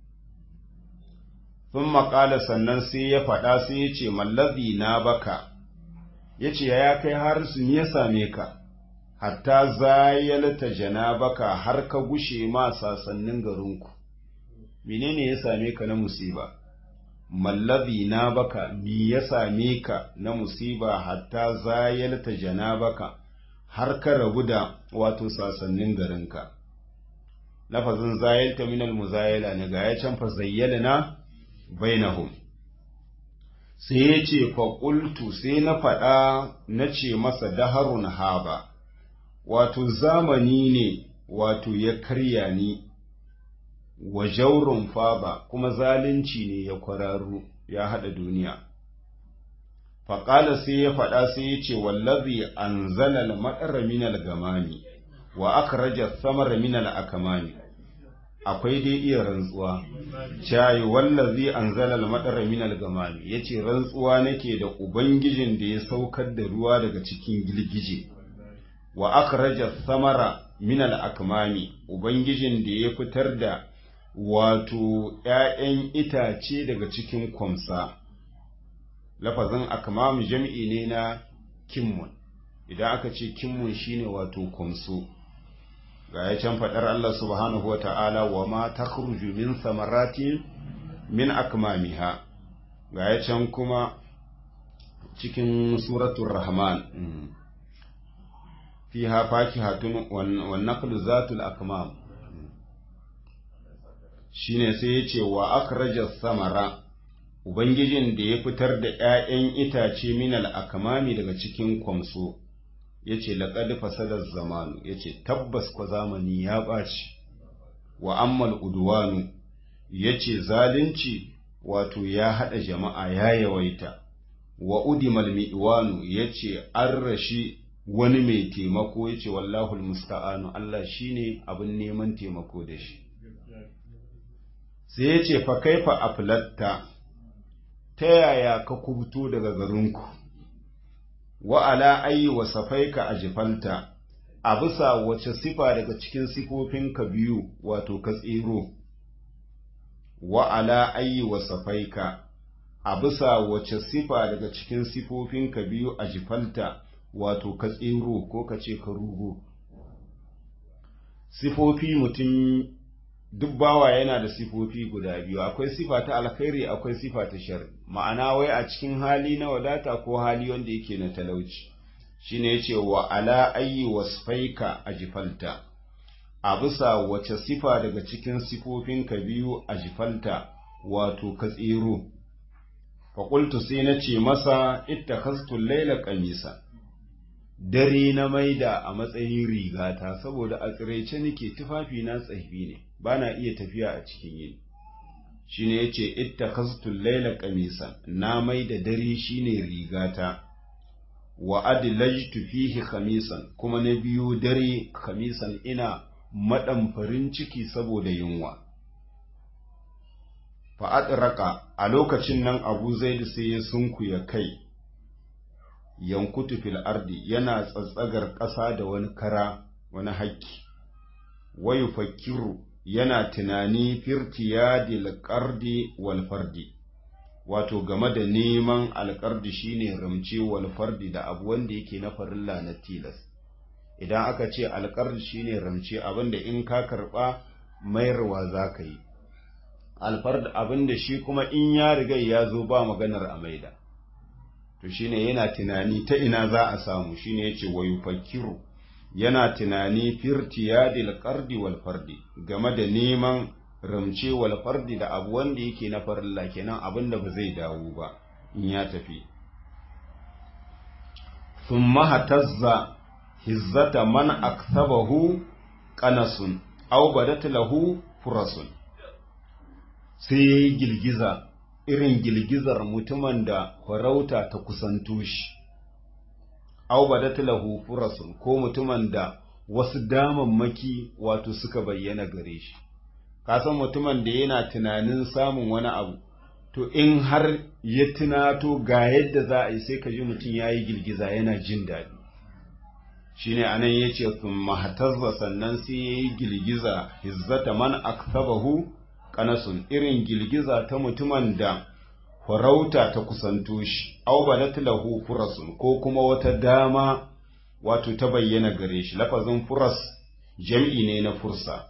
sun maƙala sannan sai ya faɗa sai ya ce mallazi na baka ya ce ya kai har su ya same ka hatta zayalta janabaka har ka gushe ma sasannin garinku menene ya same ka na musiba mallazi na baka mi ya same ka na musiba hatta zayalta janabaka har ka rabu da wato sasannin garinka lafazin zayalta minal muzayala ne ga ya can fa zayyalna bainahum sai ya ce faƙultu sai na faɗa na ce masa daharun haba wato zamani ne wato ya karya ni wa jaurun faba kuma zalunci ne ya kwararu ya haɗa duniya faƙala sai ya faɗa sai ya ce wallazi an zalal maɗara minal gamani wa aka raja samar minal akamani akwai dai iya rantsuwa cayi wallazi an zalal maɗara minal gamani ya ce rantsuwa nake da ubangijin da ya saukar da ruwa daga cikin girgije wa aka raja samara minal akamani ubangijin da ya fitar da wato ‘ya'yan itace daga cikin kwamsa, lafazin akmam jam'i ne na kimmun, idan aka ce kimmun shine wato kwamso, ga ya can faɗar Allah subhanahu wa ta'ala wa ma ta min samarati min akmamiha ga ya can kuma cikin suratun rahman fi hafaki hatun wannan zatul akmam shine sai ya ce wa akraja samara ubangijin da ya fitar da ‘ya'yan itace minal akamami daga cikin kwamso ya ce laƙad fasadar zamanu ya ce tabbas kwa zamani ya ɓaci wa ammal udwanu ya ce zalunci wato ya haɗa jama'a ya yawaita wa udimal mi'wanu ya ce an rashi wani mai taimako ya ce wallahul musta'anu Allah shine abin neman taimako da shi sai ya ce fa kaifa aflatta ta yaya ka kubuto daga garinku wa ala ayi wa safaika a jifalta a bisa wace sifa daga cikin sifofinka biyu wato ka tsiro wa ala ayi wa safaika a bisa wace sifa daga cikin sifofinka biyu a jifalta wato ka tsiro ko ka ce ka rugo sifofi mutum duk bawa yana da sifofi guda biyu akwai sifa ta alkhairi akwai sifa ta shari ma'ana wai a cikin hali na wadata ko hali wanda yake na talauci shine yace wa ala ayyi wasfaika ajfalta a bisa wace sifa daga cikin sifofinka biyu ajfalta wato ka tsiro fa qultu sai nace masa ittakhaztu layla qamisa dare na maida a matsayin rigata saboda a tsiraice nake tufafi na tsafi ne ba na iya tafiya a cikin yini shi ne ya ce ita kastun laila kamisan na mai da dare shi ne rigata wa adilajtu fihi khamisan kuma na biyu dare khamisan ina maɗan farin ciki saboda yunwa fa'adraka a lokacin nan abu zai sai ya sunkuya kai yankutu fil ardi yana tsatsagar ƙasa da wani kara wani haƙƙi wayu fakiru yana tunani firtiya dilƙardi walfardi wato game da neman alƙardi shine ramce walfardi da abu wanda yake na farilla na tilas idan aka ce alƙardi shine ramce abinda in ka karɓa mayarwa za ka yi alfard abinda shi kuma in ya riga ya zo ba maganar a maida to shine yana tunani ta ina za a samu shine yace wayu fakiru yana tunani firtiyadil qardi wal fardi game da neman ramce wal fardi da abu wanda yake na farilla kenan abinda ba zai dawo ba in ya tafi thumma hatazza hizzata man akthabahu qanasun aw badat lahu furasun sai yayi girgiza irin girgizar mutumin da farauta ta kusanto shi aw badat lahu furasun ko mutumin da wasu damammaki wato suka bayyana gare shi kasan mutumin da yana tunanin samun wani abu to in har ya tunato ga yadda za a yi sai ka ji mutum ya yi girgiza yana jin daɗi shine anan ya ce sun mahatazza sannan sai ya yi girgiza hizzata man aksabahu kanasun irin girgiza ta mutumin da farauta ta kusanto shi, au badat lahu furasun ko kuma wata dama wato ta bayyana gare shi, lafazin furas jam'i ne na fursa.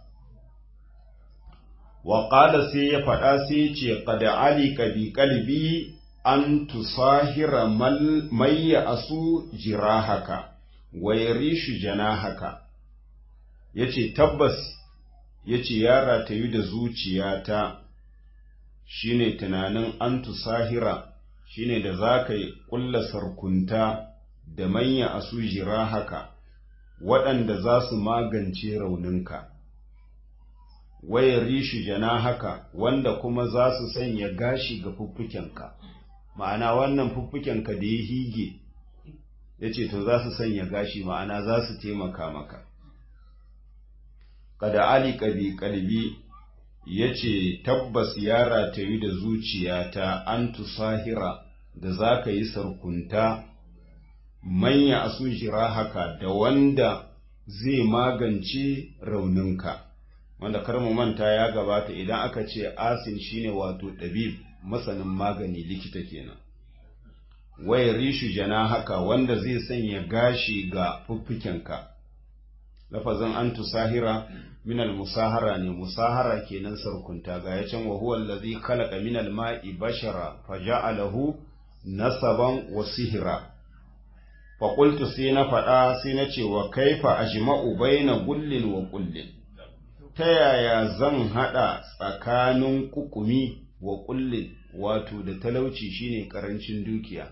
Wa ƙada sai ya faɗa sai ce, Ƙada ali ka bi ƙalbi an tusahira mayya asu jira haka, wa yarishu jana haka. Ya ce, Tabbas, ya ce, Yara ta yi da zuciyata. shine tunanin an tusahira shine da za ka yi ƙulla sarkunta da manya a su jira haka waɗanda za su magance rauninka waya rishi jana haka wanda kuma za su sanya gashi ga fuffukenka ma'ana wannan fuffukenka da ya hige ya ce to za su sanya gashi ma'ana za su taimaka maka kada ali ƙabi ƙalbi ya ce tabbas ya ratayu da zuciyata an tusahira da za ka yi sarkunta manya a jira haka da wanda zai magance rauninka wanda mu manta ya gabata idan aka ce asin shine wato ɗabib masanin magani likita kenan waya rishu jana haka wanda zai sanya gashi ga fuffukenka lafazin an tusahira min musahara ne musahara kenan sarkunta ga ya can wa huwa allazi khalaqa min al-ma'i bashara faja'alahu nasaban wa sihra fa qultu sai na faɗa sai na ce wa kaifa ajma'u baina gullin wa kullin ta yaya zan haɗa tsakanin kukumi wa kullin wato da talauci shine karancin dukiya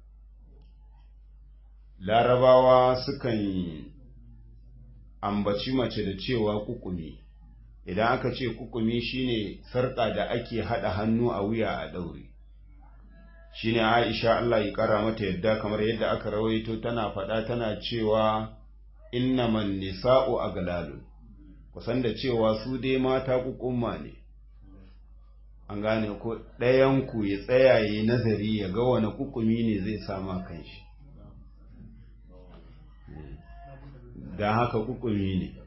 larabawa sukan ambaci mace da cewa kukumi idan aka ce kukumi shine sarƙa da ake haɗa hannu a wuya a ɗaure shine aisha Allah ya ƙara mata yadda kamar yadda aka rawaito tana faɗa tana cewa innaman nisa'u aglalu kusan da cewa su dai mata kukumma ne an gane ko ɗayanku ya tsaya ya nazari ya ga wani kukumi ne zai sama kanshi don haka kukumi ne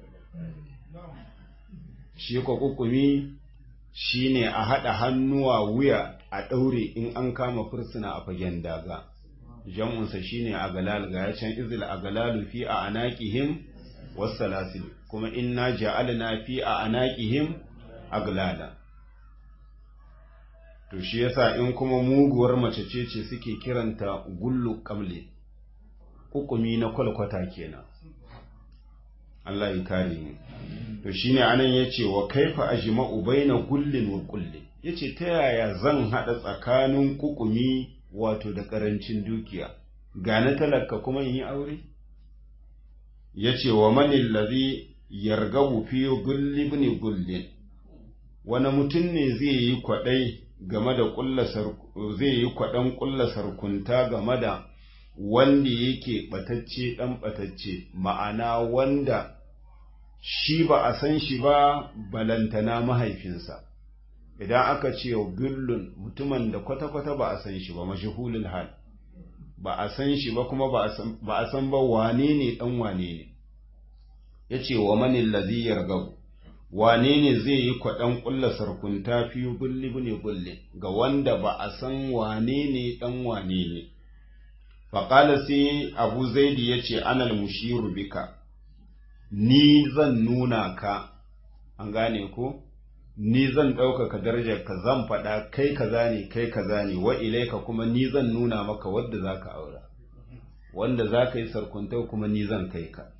shi ko kukumi shi ne a haɗa hannuwa wuya a ɗaure in an kama fursuna a fagen daga jam'unsa shi ne a galal ga ya can izil a galalu fi a anaƙihim wasu kuma inna ja'alna fi a anaƙihim aglala to shi yasa in kuma muguwar mace ce ce suke kiranta gullu kamle hukumi na kwalkwata kenan Allah ya kare mu to shine anan yace wa kaifa ajma'u baina gullin wa kullin yace ta yaya zan hada tsakanin kukumi wato da karancin dukiya ga na talaka kuma yi aure yace wa manil ladhi yargabu fi gulli ibn gullin wani mutum ne zai yi kwadai game da kullasar zai yi kwadan kullasar kunta game da wanda yake batacce dan batacce ma'ana wanda shi ba a san shi ba balantana mahaifinsa idan aka ce gullun mutumin da kwata-kwata ba a san shi ba mashahulul hal ba a san shi ba kuma ba a san ba wane ne dan wane ne ya ce wa manin laziyar gabu wane ne zai yi kwaɗan ƙulla sarkunta fi gulli ne gulli ga wanda ba a san wane ne ɗan wane ne faƙala sai abu zaidi ya ce anal mushiru bika ni zan nuna ka an gane ko ni zan ɗaukaka darajar ka zan faɗa kai kaza ne kai kaza ne wa ilaika kuma ni zan nuna maka wadda za ka aura wanda za ka yi sarkunta kuma ni zan kai ka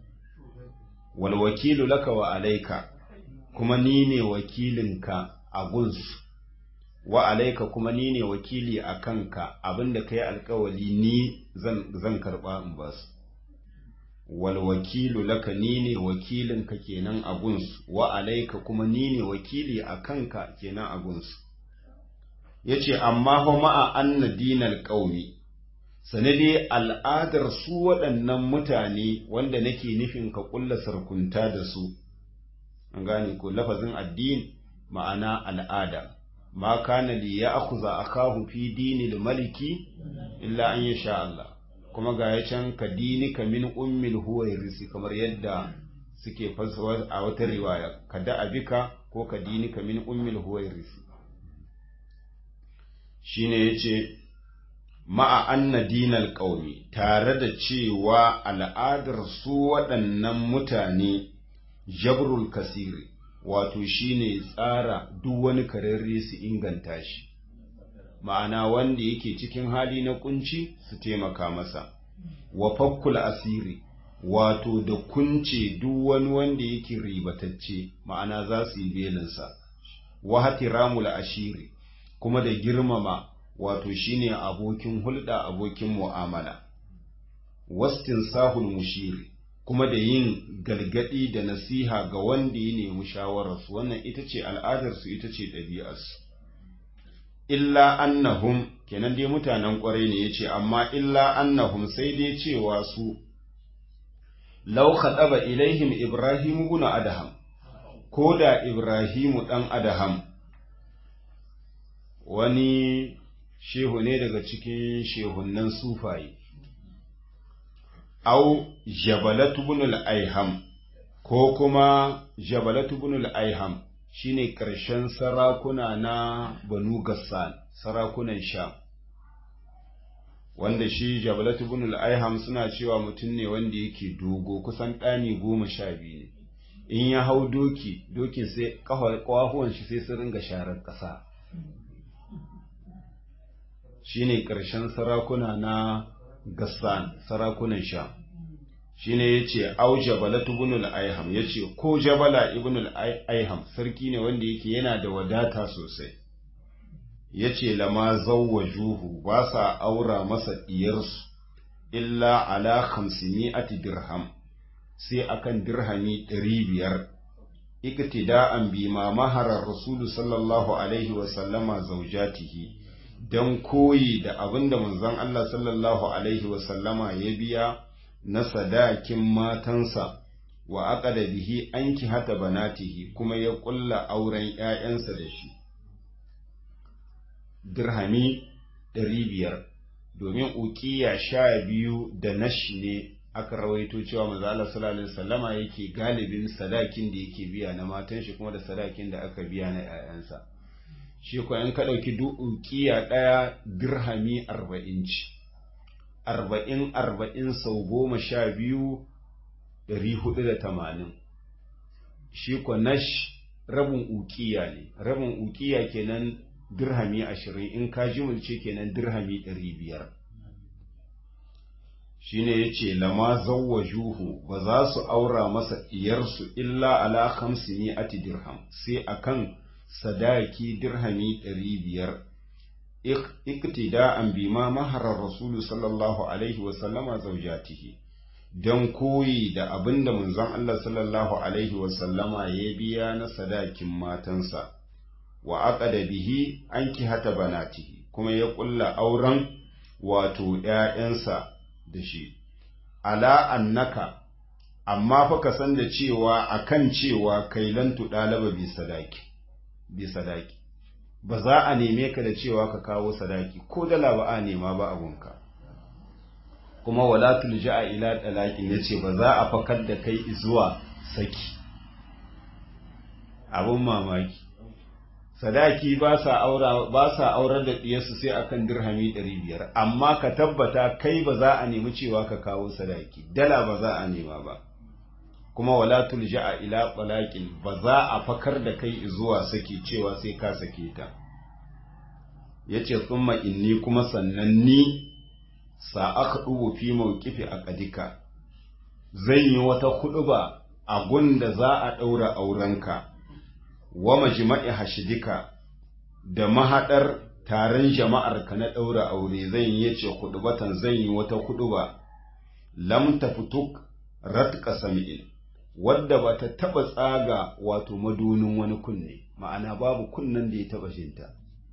wal wakilu laka wa alaika kuma ni ne wakilinka a gunsu wa alaika kuma ni ne wakili a kanka abinda ka yi alkawali ni zan karɓa in ba su wal wakilu laka ni ne wakilinka kenan a gunsu wa alaika kuma ni ne wakili a kanka kenan a gunsu ya ce amma fa ma'a anna dinal ƙaumi sanade al'adar su waɗannan mutane wanda nake nufin ka ƙulla sarkunta da su an gane ko lafazin addini ma'ana al'ada ma kana li ya akuza akahu fi dinil maliki illa an yasha Allah kuma ga ya can ka dinika min ummil huwairisi kamar yadda suke fasawa a wata riwaya ka da abika ko ka dinika min ummil huwairisi shine yace ma'a anna dinal qaumi tare da cewa al'adar su waɗannan mutane jabrul kasiri wato shine tsara duk wani kararre su inganta shi ma'ana wanda yake cikin hali na kunci su taimaka masa wa fakkul asiri wato da kunce duk wani wanda yake ribatacce ma'ana za su yi belinsa wa hatiramul ashiri kuma da girmama wato shine abokin hulɗa abokin mu'amala wastin sahul mushiri kuma da yin galgadi da nasiha ga wanda ya nemi shawararsu wannan ita ce al'adarsu ita ce ɗabi'arsu illa annahum kenan dai mutanen ƙwarai ne ya ce amma illa annahum sai dai cewa su lau ɗaba ilaihim ibrahimu guna adaham ko da ibrahimu ɗan adaham wani shehu ne daga cikin shehunan sufaye au jabalatu ibn aiham ko kuma jabalatu ibn aiham shine ƙarshen sarakuna na banu gassan sarakunan sha wanda shi jabalatu ibn al-aiham suna cewa mutum ne wanda yake dogo kusan ɗani goma sha biyu ne in ya hau doki dokin sai ƙafafuwan shi sai su ringa sharar ƙasa shine ƙarshen sarakuna na gassan sarakunan sha shine yace au jabalatu ibn al-aiham yace ko jabala ibn al-aiham sarki ne wanda yake yana da wadata sosai yace lama zawwajuhu ba sa aura masa diyarsu illa ala 500 dirham sai akan dirhami 500 iktida'an bima maharar rasulu sallallahu alaihi wa sallama zaujatihi dan koyi da abinda manzon Allah sallallahu alaihi wa sallama ya biya na sadakin matansa wa aqada bihi anki hata banatihi kuma ya kulla auren ƴaƴansa da shi dirhami ɗari biyar domin ukiya sha biyu da nashi ne aka rawaito cewa manzo Allah sallallahu alaihi wasallama yake galibin sadakin da yake biya na matan shi kuma da sadakin da aka biya na ƴaƴansa shi ko in ka ɗauki duk ukiya ɗaya dirhami arba'in ci arba'in arba'in sau goma sha biyu ɗari hudu da tamanin shi ko nash rabin ukiya ne rabin ukiya kenan dirhami ashirin in ka jimulce kenan dirhami ɗari biyar shi ne ya ce lama juhu ba za su aura masa iyarsu illa ala hamsini ati dirham sai akan sadaki dirhami ɗari biyar iktida'an bima maharar rasulu sallallahu alaihi wasallama zaujatihi don koyi da abin da manzon Allah sallallahu alaihi wasallama ya biya na sadakin matansa wa aqada bihi an hata banatihi kuma ya ƙulla auren wato ‘ya'yansa da shi ala annaka amma fa ka san da cewa akan cewa kailantu ɗalaba bi sadaki bi sadaki ba za a neme ka da cewa ka kawo sadaki ko dala ba a nema ba abunka kuma wala tulja'a ila talaqin yace ba za a fakar da kai zuwa saki abun mamaki sadaki ba sa aura ba sa aurar da diyarsu sai akan dirhami 500 amma ka tabbata kai ba za a nemi cewa ka kawo sadaki dala ba za a nema ba kuma wala tulja'a ila talaqin ba za a fakar da kai zuwa saki cewa sai ka sake ta yace thumma inni kuma sannan ni sa aka dubu fi mawqifi aqdika zan yi wata kuduba a gunda za a daura aurenka wa majma'i hashidika da mahadar taron jama'ar ka na daura aure zan yi yace kudubatan zan yi wata kuduba lam tafutuk ratqa sam'in wadda ba ta taɓa tsaga wato madunin wani kunne ma'ana babu kunnen da ya taɓa shinta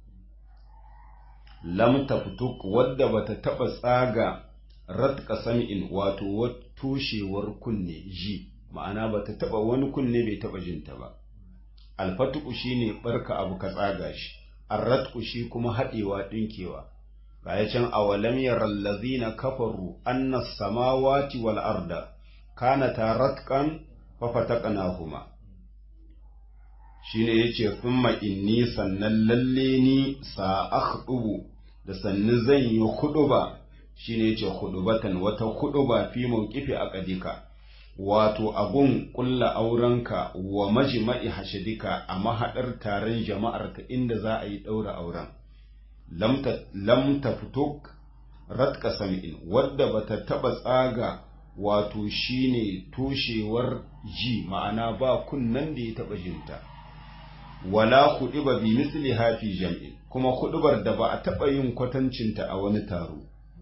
lam taftuk wadda ba ta taɓa tsaga ratka sami'in wato tushewar kunne ji ma'ana ba ta taɓa wani kunne bai taɓa jinta ba alfatuku shine barka abu ka tsaga shi arratku shi kuma haɗewa ɗinkewa ga can awalam yaral ladzina kafaru anna samawati wal arda kanata ratqan fafataqnahuma shine yace thumma inni sannan lalle ni sa akhdubu da sannu zan yi huduba shine yace hudubatan wata huduba fi mawqifi aqdika wato abun kulla aurenka wa majma'i hashadika a mahadar taron jama'arka inda za a yi daura auren lam taftuk ratka sam'in wadda bata taba tsaga wato shine toshewar ji ma'ana ba kunnan da ya taɓa jinta wala ba bi misli hafi jam'in kuma kuɗubar da ba a taɓa yin kwatancinta a wani taro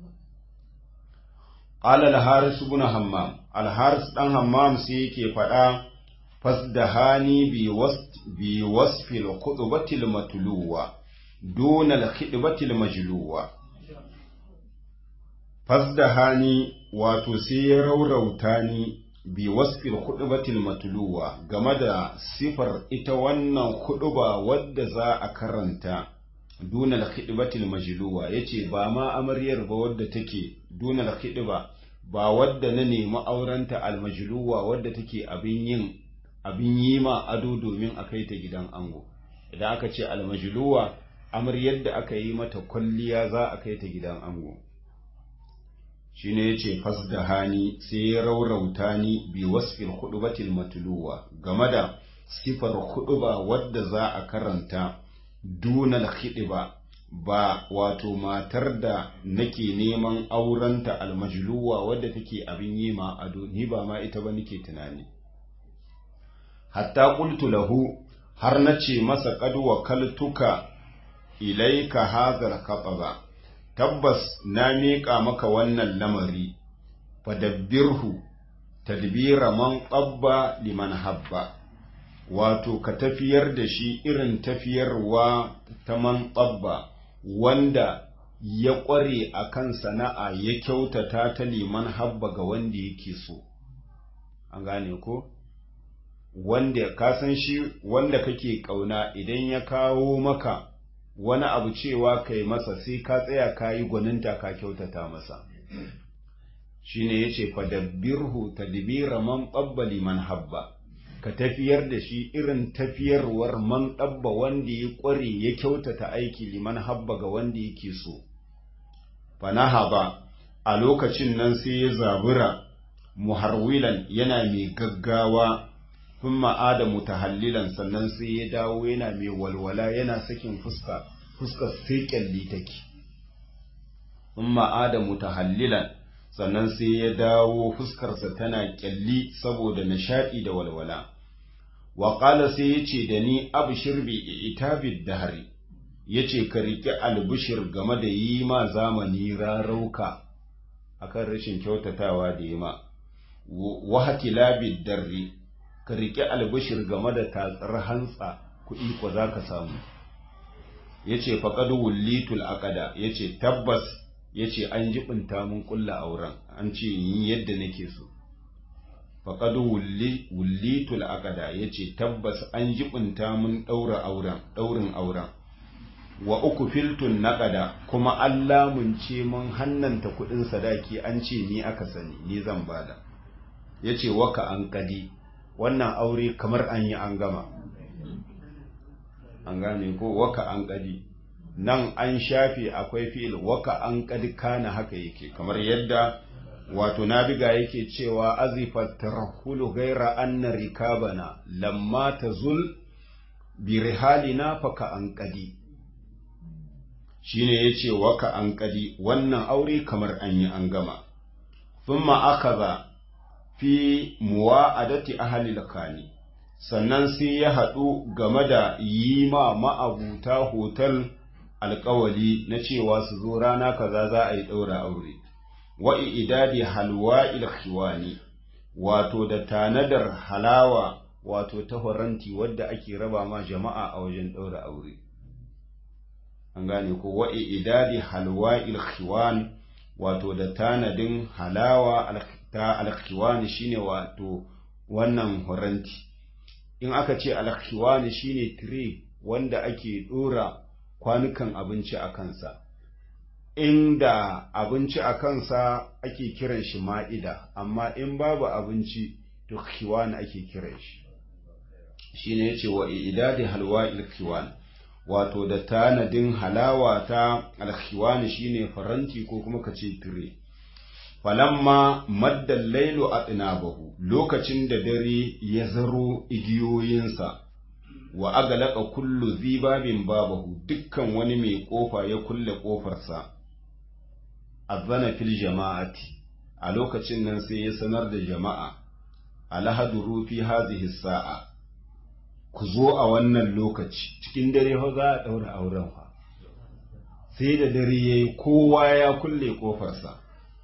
qala al-haris ibn hammam al-haris dan hammam sai yake faɗa fasdahani bi wasf bi wasfi al-khutbati al-matluwa duna al-khidbati al-majluwa fasdahani wato sai ya raurauta ni bi wasfil khutbatil matluwa game da sifar ita wannan khutba wadda za a karanta dunal khidbatil majluwa yace ba ma amaryar ba wadda take dunal khidba ba wadda na nemi aurenta almajluwa wadda take abin yin abin yi ma ado domin a kai ta gidan ango idan aka ce almajluwa amaryar da aka yi mata kwalliya za a kai ta gidan ango shi ne ya ce fasda hani sai ya raurauta ni bi wasfil hudubatil matuluwa game da sifar huduba wadda za a karanta dunal hidiba ba wato matar da nake neman aurenta almajluwa wadda take abin yi ma ado ni ba ma ita ba nake tunani hatta qultu lahu har nace masa qad wakaltuka ilaika hadhal qataba tabbas na miƙa maka wannan lamari fadabbirhu tadbira man qabba liman habba wato ka tafiyar da shi irin tafiyarwa ta man qabba wanda ya ƙware a kan sana'a ya kyautata ta liman habba ga wanda yake so an gane ko wanda ka san shi wanda kake ƙauna idan ya kawo maka wani abu cewa kai masa sai ka tsaya ka yi gwaninta ka kyautata masa shi ne ya ce fadabbirhu tadbira man ɓabbali man habba ka tafiyar da shi irin tafiyarwar man ɗabba wanda ya ƙware ya kyautata aiki liman habba ga wanda yake so fanaha ba a lokacin nan sai ya zabura muharwilan yana mai gaggawa sun ma'ada mutahallilan sannan sai ya dawo yana mai walwala yana sakin fuska fuskar sai kyalli take sun ma'ada mutahallilan sannan sai ya dawo fuskarsa tana kyalli saboda nishaɗi da walwala wa ƙala sai ya ce da ni abshir bi itabid dahari ya ce ka riƙe albishir game da yi ma zamani rarauka akan rashin kyautatawa da yi ma wa hakilabid darri ka riƙe albishir game da tatsar hantsa kuɗi ko za ka samu ya ce faƙadu wullitul aƙada ya ce tabbas ya ce an jibinta mun ƙulla auren an ce yin yadda nake so faƙadu wullitul aƙada ya ce tabbas an jibinta mun ɗaura auren ɗaurin auren wa uku filtun naƙada kuma an lamunce mun hannanta kuɗin sadaki an ce ni aka sani ni zan bada ya ce waka an kadi wannan aure kamar an yi an gama an gane ko waka an kadi nan an shafe akwai fi'il waka an kadi kana haka yake kamar yadda wato nabiga yake cewa azifat tarahulu gaira anna rikabana lamma tazul bi rihalina faka an kadi shine yace waka an kadi wannan aure kamar an yi an gama thumma akaza fi muwa'adati ahli lakani sannan sai ya haɗu game da yi ma ma'abuta hotel alƙawali na cewa su zo rana kaza za a yi ɗaura aure wa idadi halwa ilkhiwani wato da tanadar halawa wato ta horanti wadda ake raba ma jama'a a wajen ɗaura aure an gane ko wa idadi halwa ilkhiwan wato da tanadin halawa ta alkhiwani shine wato wannan horanti in aka ce alkhiwani shine tire wanda ake dora kwanukan abinci a kansa inda abinci a kansa ake kiran shi ma'ida amma in babu abinci to khiwani ake kiran shi shine yace wa idadi halwa alkhiwan wato da tanadin halawa ta alkhiwani shine faranti ko kuma kace tire falamma maddan lailu a tsinabahu lokacin da dare ya zaro igiyoyinsa wa agalaka kullu zibabin babahu dukkan wani mai kofa ya kulle kofarsa azana fil jama'ati a lokacin nan sai ya sanar da jama'a alhaduru fi hazihi sa'a ku zo a wannan lokaci cikin dare fa za a daura auren fa sai da dare yayi kowa ya kulle kofarsa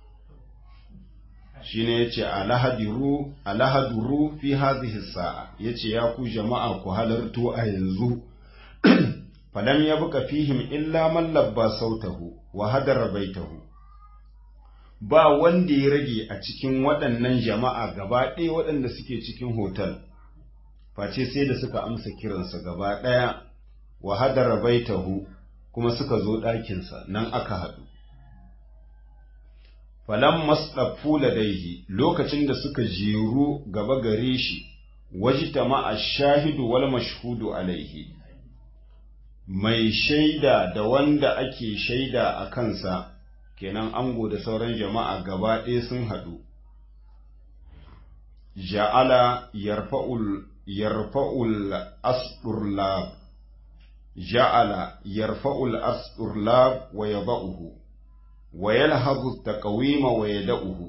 shine yace alahadiru alahaduru fi hadhihi sa'a yace ya ku jama'a ku halarto a yanzu falam yabqa fihim illa man labba sautahu wa hadara baitahu ba wanda ya rage a cikin waɗannan jama'a gaba ɗaya waɗanda suke cikin hotel face sai da suka amsa kiransa gaba ɗaya wa hadara baitahu kuma suka zo ɗakinsa nan aka haɗu falan masɗafu ladaihi lokacin da suka jeru gaba gare shi wajita ma'a shahidu wal mashhudu alaihi mai shaida da wanda ake shaida a kansa kenan ango da sauran jama'a gaba ɗaya sun haɗu ja'ala yarfa'ul yarfa'ul asdurlab ja'ala yarfa'ul asdurlab wa yada'uhu wa yalhazu taqwima wa yada'uhu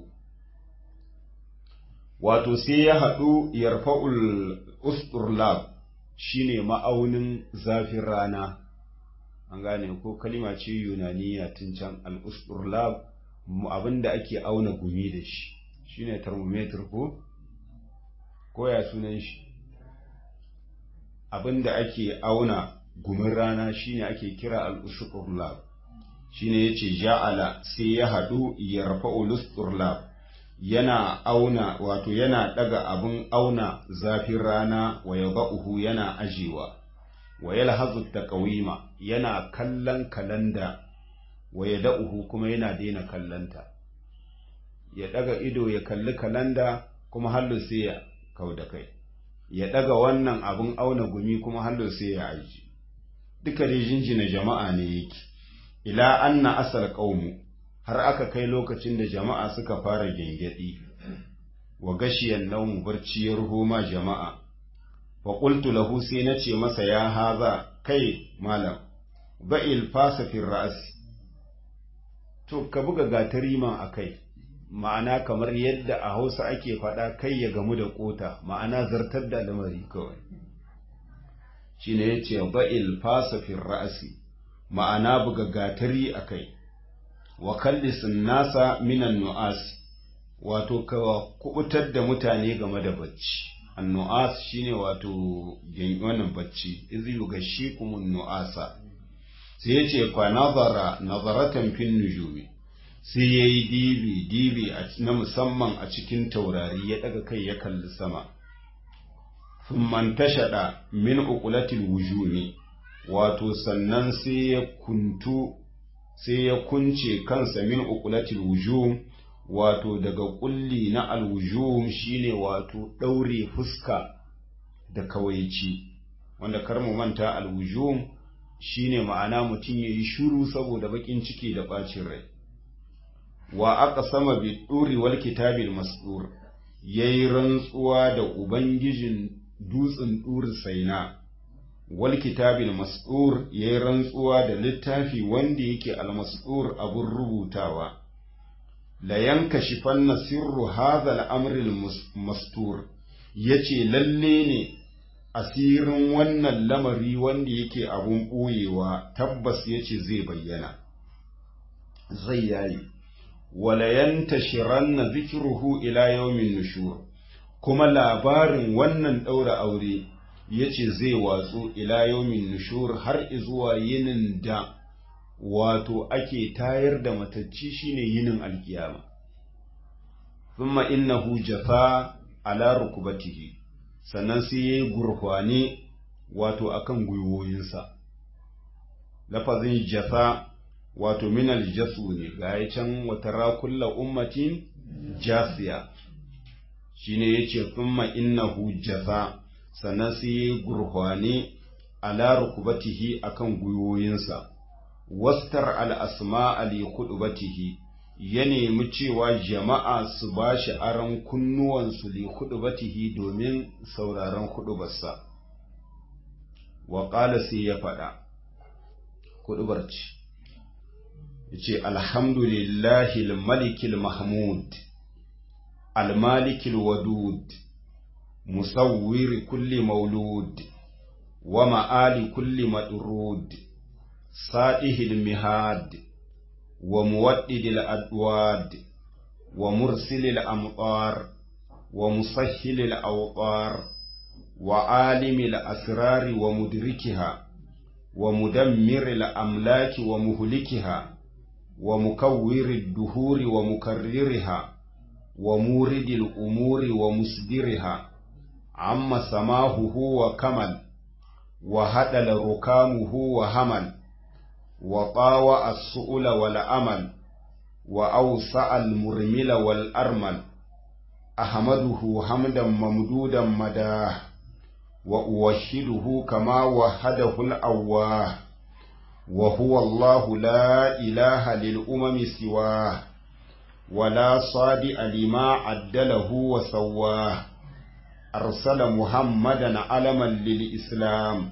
wato sai ya haɗu yarfa'ul usturlab shine ma'aunin zafin rana an gane ko kalima ce yunaniya tun can al-usturlab abinda ake auna gumi da shi shine thermometer ko ko ya sunan shi abinda ake auna gumin rana shine ake kira al-usturlab shine yace ja'ala sai ya haɗu yarfa'ul usturlab yana auna wato yana daga abin auna zafin rana wa yada'uhu yana ajewa wa yalhazu taqwima yana kallon kalanda wa yada'uhu kuma yana daina kallanta ya daga ido ya kalli kalanda kuma hallo sai ya kauda kai ya daga wannan abin auna gumi kuma hallo sai ya aji duka dai jinjina jama'a ne yake ila anna asal qaumu har aka kai lokacin da jama'a suka fara gyangyaɗi wa gashiyan naumu barci ya ruho ma jama'a wa qultu lahu sai na ce masa ya haza kai malam ba'il fasafin ra'as to ka buga gatari ma a kai ma'ana kamar yadda a hausa ake faɗa kai ya gamu da ƙota ma'ana zartar da lamari kawai shi ne ya ce ba'il fasafin ra'asi ma'ana buga gatari a kai wa kallisin nasa minan nu'as wato ka kubutar da mutane game da bacci annu'as shine wato wannan bacci izi yugashikum nu'asa sai yace fa nazara nazaratan fin nujumi sai yayi dibi dibi na musamman a cikin taurari ya daga kai ya kalli sama thumma tashada min uqulatil wujumi wato sannan sai ya kuntu sai ya kunce kansa min uqulatil wujum wato daga kulli na alwujum shine wato daure fuska da kawaici wanda kar mu manta alwujum shine ma'ana mutum yayi shiru saboda bakin ciki da bacin rai wa aqsama bi duri wal kitabil masdur yayi rantsuwa da ubangijin dutsen dur saina wal kitabil masdur yayi rantsuwa da littafi wanda yake al masdur abun rubutawa la yankashifanna sirru hadha al-amri al-mastur yace lalle ne asirin wannan lamari wanda yake abun boyewa tabbas yace zai bayyana zai yayi wala yantashiranna dhikruhu ila yawmin nushur kuma labarin wannan daura aure yace zai watsu ila yawmin nushur har izuwa yinin da wato ake tayar da matacci shine yinin alkiyama thumma innahu jafa ala rukubatihi sannan sai yayi gurhwane wato akan gwiwoyinsa lafazin jafa wato min aljasu ne ga can wata rakulla ummatin jasiya shine yace thumma innahu jafa sannan sai yayi gurhwane ala rukubatihi akan gwiwoyinsa wastar al'asma ali hudubatihi ya nemi cewa jama'a su ba shi aron kunnuwansu li hudubatihi domin sauraron hudubarsa. Wa ƙala sai ya faɗa, hudubar ce, ya ce, Alhamdulillahi malikil Mahmud, almalikil wadud, musawwiri kulli maulud, wa ma'ali kulli madrud. سائه المهاد ومودد الأدواد ومرسل الأمطار ومسهل الأوطار وعالم الأسرار ومدركها ومدمر الأملاك ومهلكها ومكور الدهور ومكررها ومورد الأمور ومصدرها عم سماهه وكمل وهدل ركامه وهمل وطاوى السؤل والأمل وأوسع المرمل والأرمل أحمده حمدا ممدودا مداه وأوحده كما وحده الأواه وهو الله لا إله للأمم سواه ولا صادئ لما عدله وسواه أرسل محمدا علما للإسلام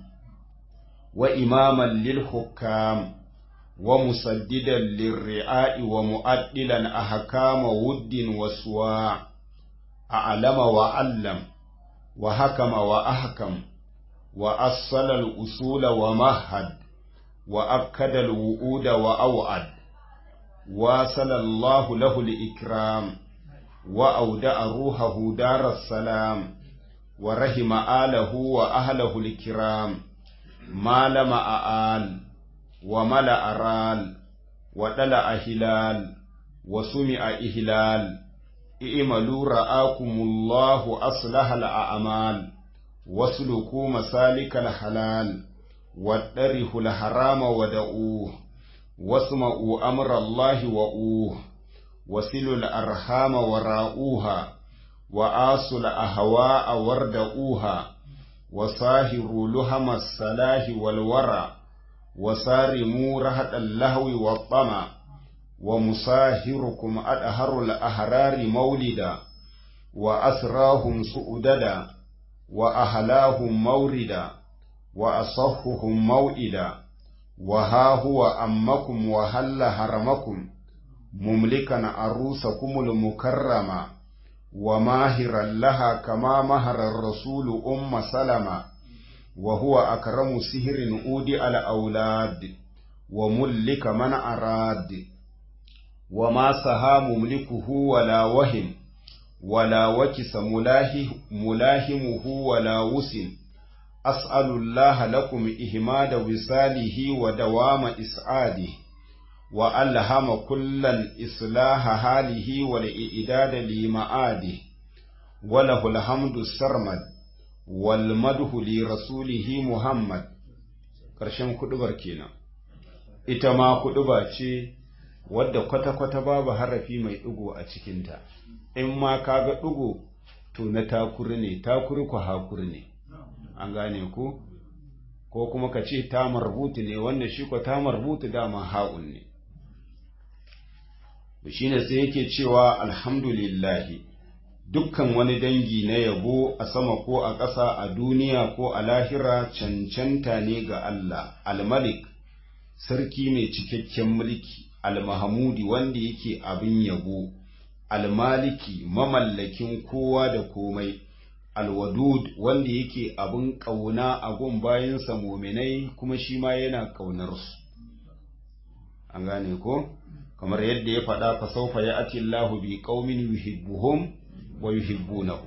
وإماما للحكام ومسددا للرعاء ومؤدلا أحكام ود وسواع أعلم وعلم وحكم وأحكم وأصل الأصول ومهد وأكد الوؤود وأوعد واصل الله له الإكرام وأودع روحه دار السلام ورحم آله وأهله الكرام ما لم آل وملأ رال ودلع هلال وسمع إهلال i'malu ra'akumullahu aslahal a'mal wasluku masalikal halal wadarihul harama wada'u wasma'u amrallahi wa'u wasilul arhama wara'uha وآصل أهواء وردؤوها وصاهروا لهم الصلاح والورع وصارموا رهط اللهو والطمع ومصاهركم أدهر الأحرار مولدا وأسراهم سؤددا وأهلاهم موردا وأصفهم موئدا وها هو أمكم وهل هرمكم مملكا عروسكم المكرمة وماهرا لها كما مهر الرسول أم سلمة وهو أكرم سهر أودي الأولاد وملك من أراد وما سها مملكه ولا وهم ولا وكس ملاه ملاهمه ولا وسن أسأل الله لكم إهماد وصاله ودوام إسعاده وألهم كلا إصلاح حاله والإعداد لمعاده وله الحمد السرمد والمدح لرسوله محمد ƙarshen kuɗubar kenan ita ma kuɗuba ce wadda kwata-kwata babu harafi mai ɗigo a cikinta in ma ka ga ɗigo to na takuri ne takuri ku hakuri ne an gane ku ko kuma ka ce ta marbutu ne wanda shi ko ta marbutu dama ha'un ne shi ne sai yake cewa alhamdulillahi dukkan wani dangi na yabo a sama ko a ƙasa a duniya ko a lahira cancanta ne ga Allah almalik sarki mai cikakken mulki almahamudi wanda yake abin yabo almaliki mamallakin kowa da komai alwadud wanda yake abin ƙauna a gun bayansa muminai kuma shi ma yana ƙaunarsu an gane ko kamar yadda ya faɗa fa saufa ya ati Allahu bi qaumin yuhibbuhum wa yuhibbunahu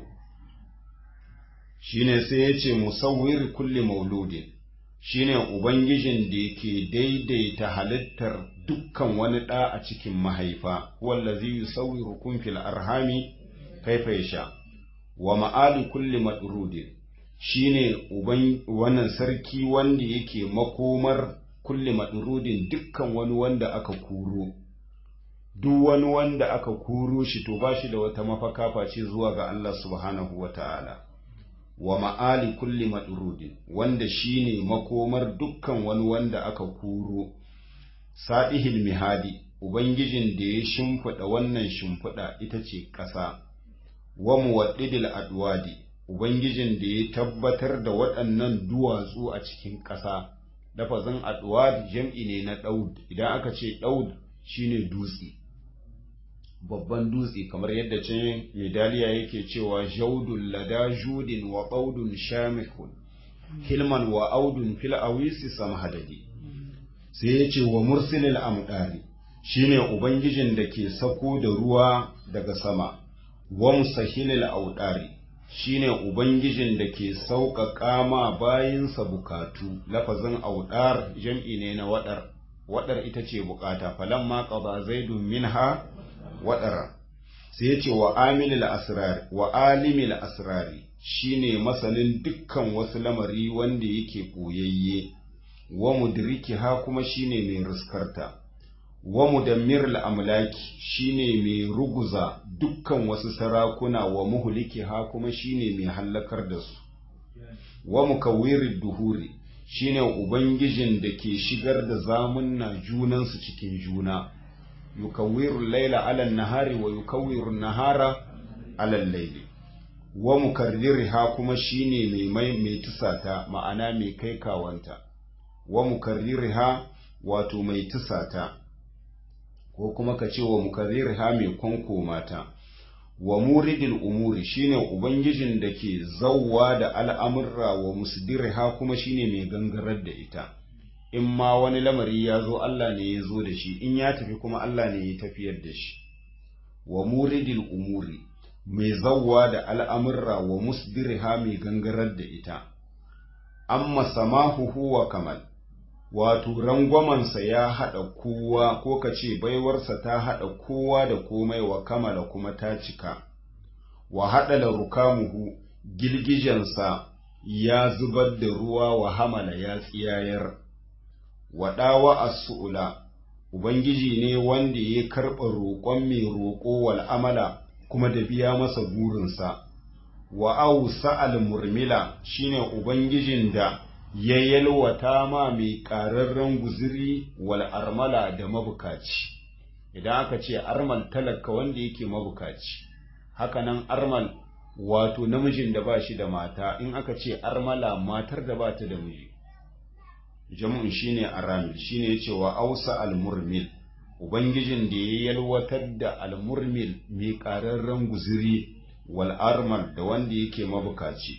shine sai ya ce musawwir kulli mauludin shine ubangijin da yake daidaita halittar dukkan wani ɗa a cikin mahaifa wallazi yusawwirukum fil arhami kaifa yasha wa ma'ali kulli madrudin shine uban wannan sarki wanda yake makomar kulli madrudin dukkan wani wanda aka kuro duk wani wanda aka kuro shi to ba shi da wata mafaka face zuwa ga Allah subhanahu wa ta'ala wa ma'ali kulli madrudin wanda shine makomar dukkan wani wanda aka kuro sa'ihil mihadi ubangijin da ya shimfiɗa wannan shimfiɗa ita ce ƙasa wa muwaddidil adwadi ubangijin da ya tabbatar da waɗannan duwatsu a cikin ƙasa lafazin adwad jam'i ne na daud idan aka ce daud shine dutse babban dutse kamar yadda can medaliya yake cewa jaudun lada judin wa baudun shamikun hilman wa audun fil awisi samhadadi sai ya ce wa mursilil amdari shine ubangijin da ke sako da ruwa daga sama wa musahilil audari shine ubangijin da ke sauƙaƙa ma bayinsa bukatu lafazin audar jam'i ne na waɗar waɗar ita ce bukata falamma qada zaidun minha waɗara sai ya ce wa amilil asrari wa alimil asrari shine masanin dukkan wasu lamari wanda yake ɓoyayye wa mudriki ha kuma shine mai riskarta wa mudammiril amlaki shine mai ruguza dukkan wasu sarakuna wa muhliki ha kuma shine mai hallakar da su wa mukawwirid duhuri shine ubangijin da ke shigar da zamunna junansu cikin juna yukawwiru laila ala nahari wa yukawwiru nahara ala laili wa mukarririha kuma shine mai mai mai tusata ma'ana mai kai kawanta wa mukarririha wato mai tusata ko kuma ka ce wa mukarririha mai kwankomata wa muridil umuri shine ubangijin da ke zawwa da al'amurra wa musdirha kuma shine mai gangarar da ita in ma wani lamari ya zo Allah ne ya zo da shi in ya tafi kuma Allah ne ya tafiyar da shi wa muridil umuri mai zawwa da al'amurra wa musdirha mai gangarar da ita amma samahuhu wa kamal wato rangwamansa ya haɗa kowa ko ka ce baiwarsa ta haɗa kowa da komai wa kamala kuma ta cika wa haɗa da rukamuhu girgijensa ya zubar da ruwa wa hamala ya tsiyayar wa ɗawa a su'ula ubangiji ne wanda ya karɓa roƙon mai roƙo wal amala kuma da biya masa burinsa wa ausa al murmila shine ubangijin da ya yalwata ma mai ƙararren guziri wal armala da mabukaci idan aka ce armal talaka wanda yake mabukaci hakanan armal wato namijin da ba shi da mata in aka ce armala matar da ba ta da miji jam'un shine aramil shine yace wa ausa almurmil ubangijin da ya yalwatar da almurmil mai ƙararren guziri wal armal da wanda yake mabukaci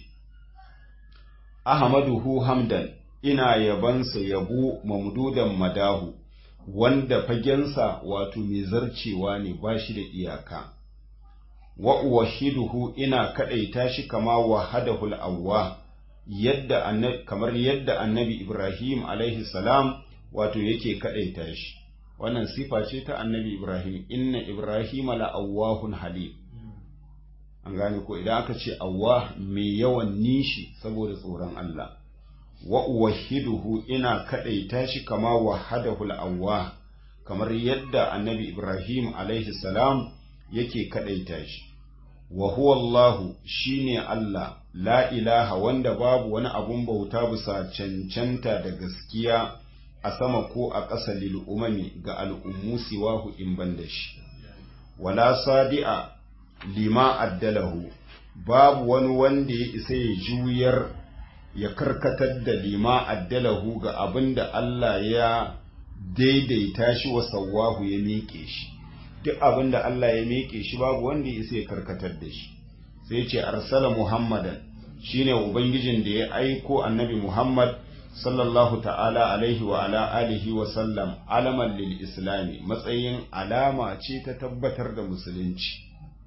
ahmaduhu hamdan ina yabansa yabo mamdudan madahu wanda fagensa wato mai zarcewa ne ba shi da iyaka wa uwahiduhu ina kadaita shi kama wahadahul awwa yadda kamar yadda annabi Ibrahim alaihi salam wato yake kadaita shi wannan sifa ce ta annabi Ibrahim inna Ibrahim la awwahun halim an gane ko idan aka ce awwa mai yawan nishi saboda tsoron Allah wa uwahiduhu ina kadaita shi kama wahadahul awwa kamar yadda annabi Ibrahim alaihi salam yake kadaita shi wa huwa Allahu shine Allah la ilaha wanda babu wani abun bauta bisa cancanta da gaskiya a sama ko a ƙasa lil umami ga al'ummu siwahu in ban da shi wala sadi'a lima addalahu babu wani wanda ya isa ya juyar ya karkatar da lima addalahu ga abin da Allah ya daidaita shi wa sawahu ya miƙe shi duk abin da Allah ya miƙe shi babu wanda ya isa ya karkatar da shi sai ce arsala muhammadan shine ubangijin da ya aiko annabi muhammad sallallahu ta'ala alaihi wa ala alihi wa sallam alaman lil islami matsayin alama ce ta tabbatar da musulunci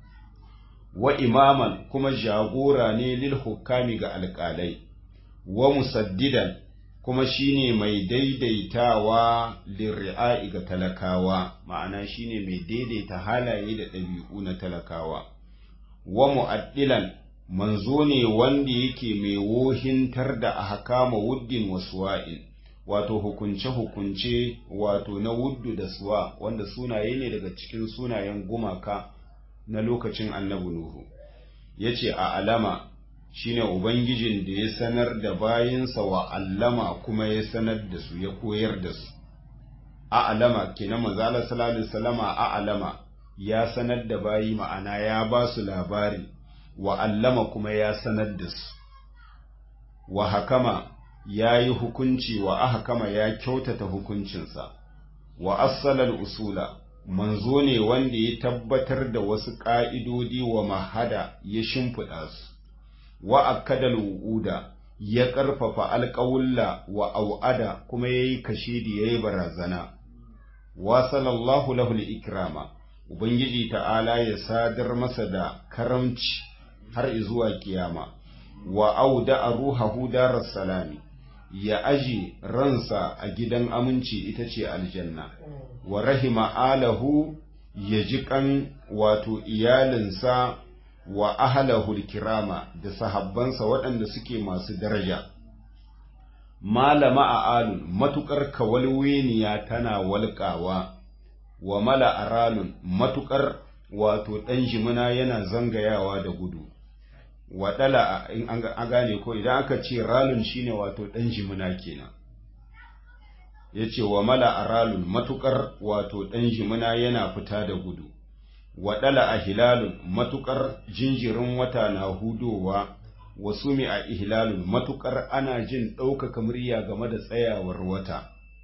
wa imaman kuma jagora ne lil hukami ga alƙalai wa musaddidan kuma shine mai daidaitawa lirri'a'i ga talakawa ma'ana shine mai daidaita halaye da ɗabi'u na talakawa wa mu'addilan manzo ne wanda yake mai wohintar da ahkama wuddin wa suwa'in wato hukunce-hukunce wato na wuddu da suwa wanda sunaye ne daga cikin sunayen gumaka na lokacin annabi Nuhu yace a alama shine ubangijin da ya sanar da bayinsa wa allama kuma ya sanar da su ya koyar da su a alama kenan manzo Allah sallallahu alaihi wasallama a alama ya sanar da bayi ma'ana ya ba su labari wa allama kuma ya sanar da su wa hakama ya yi hukunci wa ahkama ya kyautata hukuncinsa wa assalal usula manzo ne wanda ya tabbatar da wasu ƙa'idodi wa mahada ya shimfiɗa su wa akadal wu'uda ya ƙarfafa alƙawulla wa au'ada kuma ya yi kashidi ya yi barazana wa sallallahu lahu ikrama ubangiji ta'ala ya sadar masa da karamci har zuwa kiyama wa auda a ruhahu darar salami ya aji ransa a gidan aminci ita ce aljanna wa rahima alahu ya ji kan wato iyalinsa wa ahalahul kirama da sahabbansa waɗanda suke masu daraja malama a alun matuƙar kawalweniya tana walƙawa wa mala aralun matuƙar wato ɗan jimina yana zangayawa da gudu waɗala in an gane ko idan aka ce ralun shine wato ɗan jimina kenan ya ce wa mala a ralun matuƙar wato ɗan jimina yana fita da gudu waɗala a hilalun matuƙar jinjirin wata na hudowa wasu mi a ihlalun matuƙar ana jin ɗaukaka murya game da tsayawar wata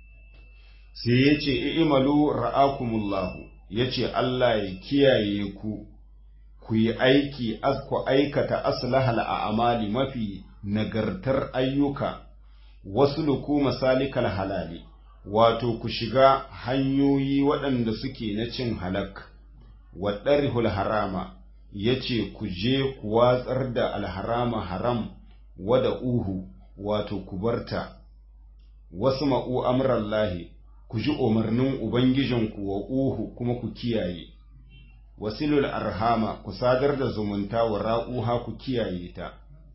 sai ya ce i'imalu ra'akumullahu ya ce Allah ya kiyaye ku ku yi aiki ku aikata aslahal a amali mafi nagartar ayyuka wasu luku masalikal halali wato ku shiga hanyoyi waɗanda suke na cin halak waɗarihul harama ya ce ku je ku watsar da alharama haram wada uhu wato ku barta wasu ma'u amrallahi ku ji umarnin ubangijinku wa uhu kuma ku kiyaye wasilul arhama ku sadar da zumunta wa ra'uha ku kiyaye ta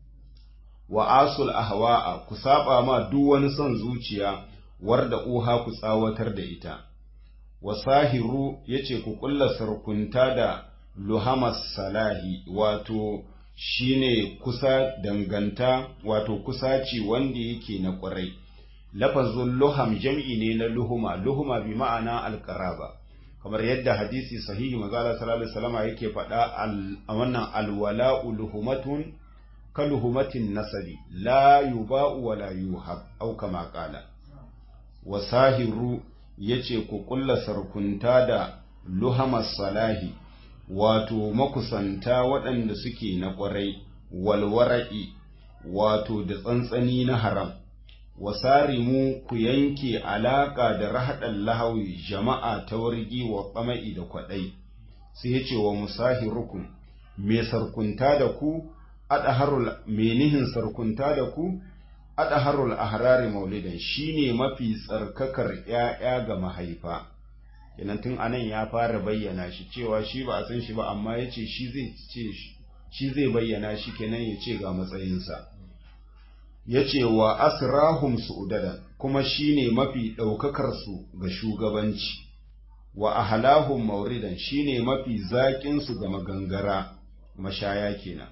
wa asul ahwa'a ku saba ma duk wani son zuciya warda uha ku tsawatar da ita wa sahiru yace ku kulla sarkunta da luhamas salahi wato shine kusa danganta wato kusaci wanda yake na ƙwarai lafazun luham jam'i ne na luhuma luhuma bi ma'ana alqaraba kamar yadda hadisi sahihi mazala sallallahu alaihi wasallam yake faɗa a wannan alwala'u luhumatun ka luhumatin nasabi la yuba'u wa la yuhab au kama qala wa sahiru yace ku kulla sarkunta da luhamas salahi wato makusanta waɗanda suke na ƙwarai walwara'i wato da tsantsani na haram wasarimu ku yanke alaƙa da rahaɗan lahawi jama'a ta wargi wa ƙama'i da kwaɗai sai ya ce wa musahirukum me sarkunta da ku adaharul menihin sarkunta da ku adaharul ahrari maulidan shine mafi tsarkakar ƴaƴa ga mahaifa kenan tun anan ya fara bayyana shi cewa shi ba a san shi ba amma ya ce shi zai ce shi zai bayyana shi kenan ya ce ga matsayinsa ya ce wa asrahum su'udadan kuma shine mafi ɗaukakarsu ga shugabanci wa ahlahum mauridan shine mafi zaƙinsu ga magangara mashaya kenan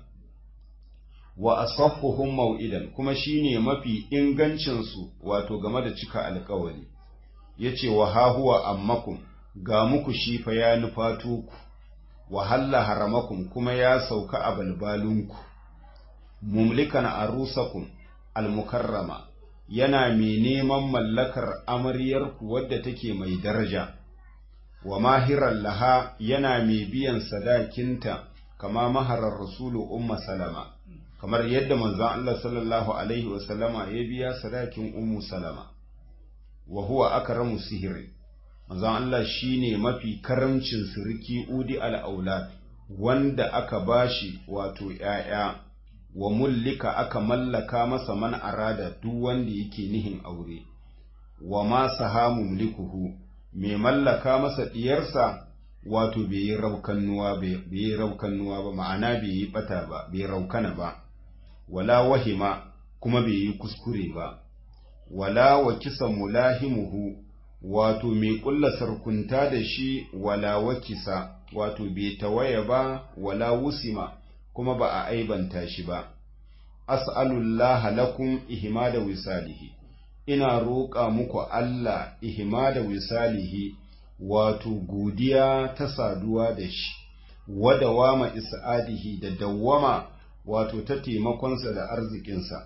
wa asaffuhum mau'idan kuma shine mafi ingancinsu wato game da cika alƙawari yace wa hahuwa ammakum ga muku shi fa ya nufato ku wa halla haramakum kuma ya sauka a balbalunku mumlikan arusakum almukarrama yana mai neman mallakar amaryarku wadda take mai daraja wa mahiran laha yana mai biyan sadakinta kama maharar rasulu umma salama kamar yadda manzon Allah sallallahu alaihi wasallama ya biya sadakin ummu salama wa huwa akramu sihiri manzon Allah shine mafi karamcin sirki udi al-aulad wanda aka bashi wato ƴaƴa wa mullika aka mallaka masa man arada duk wanda yake nihin aure wa ma sahamu mulikuhu mai mallaka masa diyarsa wato bai yi raukannuwa bai yi raukannuwa ba ma'ana bai yi bata ba bai raukana ba wala wahima kuma bai yi kuskure ba wala wa kisa mulahimuhu wato mai kulla sarkunta da shi wala wa kisa wato bai tawaya ba wala wusima kuma ba a aibanta shi ba as'alullaha lakum ihmada wisalihi ina roƙa muku Allah ihmada wisalihi wato godiya ta saduwa da shi wa dawama is'adihi da dawwama wato ta taimakonsa da arzikinsa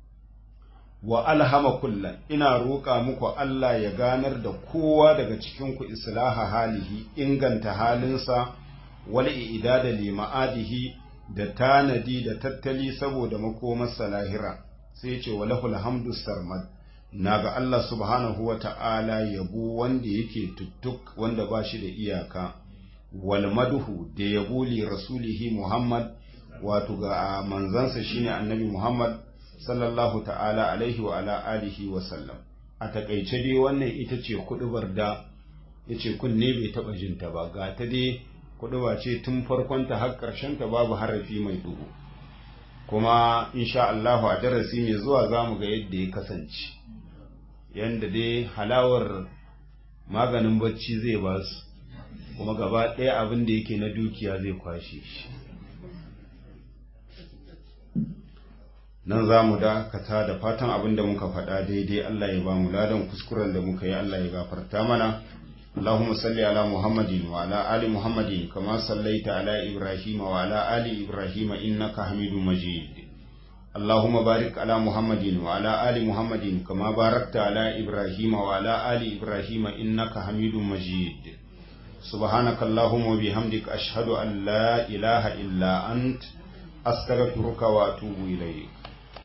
wa alhama kullan ina roƙa muku Allah ya ganar da kowa daga cikinku islaha halihi inganta halinsa wal i'dada li ma'adihi da tanadi da tattali saboda makomarsa lahira sai ce wa lahul hamdu sarmad naga Allah subhanahu wa ta'ala yabo wanda yake tuttuk wanda ba shi da iyaka wal madhu da yabo li rasulihi Muhammad wato ga manzansa shine annabi Muhammad sallallahu ta'ala alaihi wa ala alihi wa sallam a takaice dai wannan ita ce kudubar da yace kunne bai taba jinta ba ga ta dai kuduba ce tun farkon ta har karshen ta babu harafi mai duhu kuma insha Allah a darasi mai zuwa zamu ga yadda ya kasance yanda dai halawar maganin bacci zai ba su kuma gaba ɗaya abin da yake na dukiya zai kwashe shi nan za mu dakata da fatan abin da muka faɗa daidai Allah ya ba mu ladan kuskuren da muka yi Allah ya gafarta mana اللهم صل على محمد وعلى آل محمد كما صليت على إبراهيم وعلى آل إبراهيم إنك حميد مجيد اللهم بارك على محمد وعلى آل محمد كما باركت على إبراهيم وعلى آل إبراهيم إنك حميد مجيد سبحانك اللهم وبحمدك أشهد أن لا إله إلا أنت أستغفرك وأتوب إليك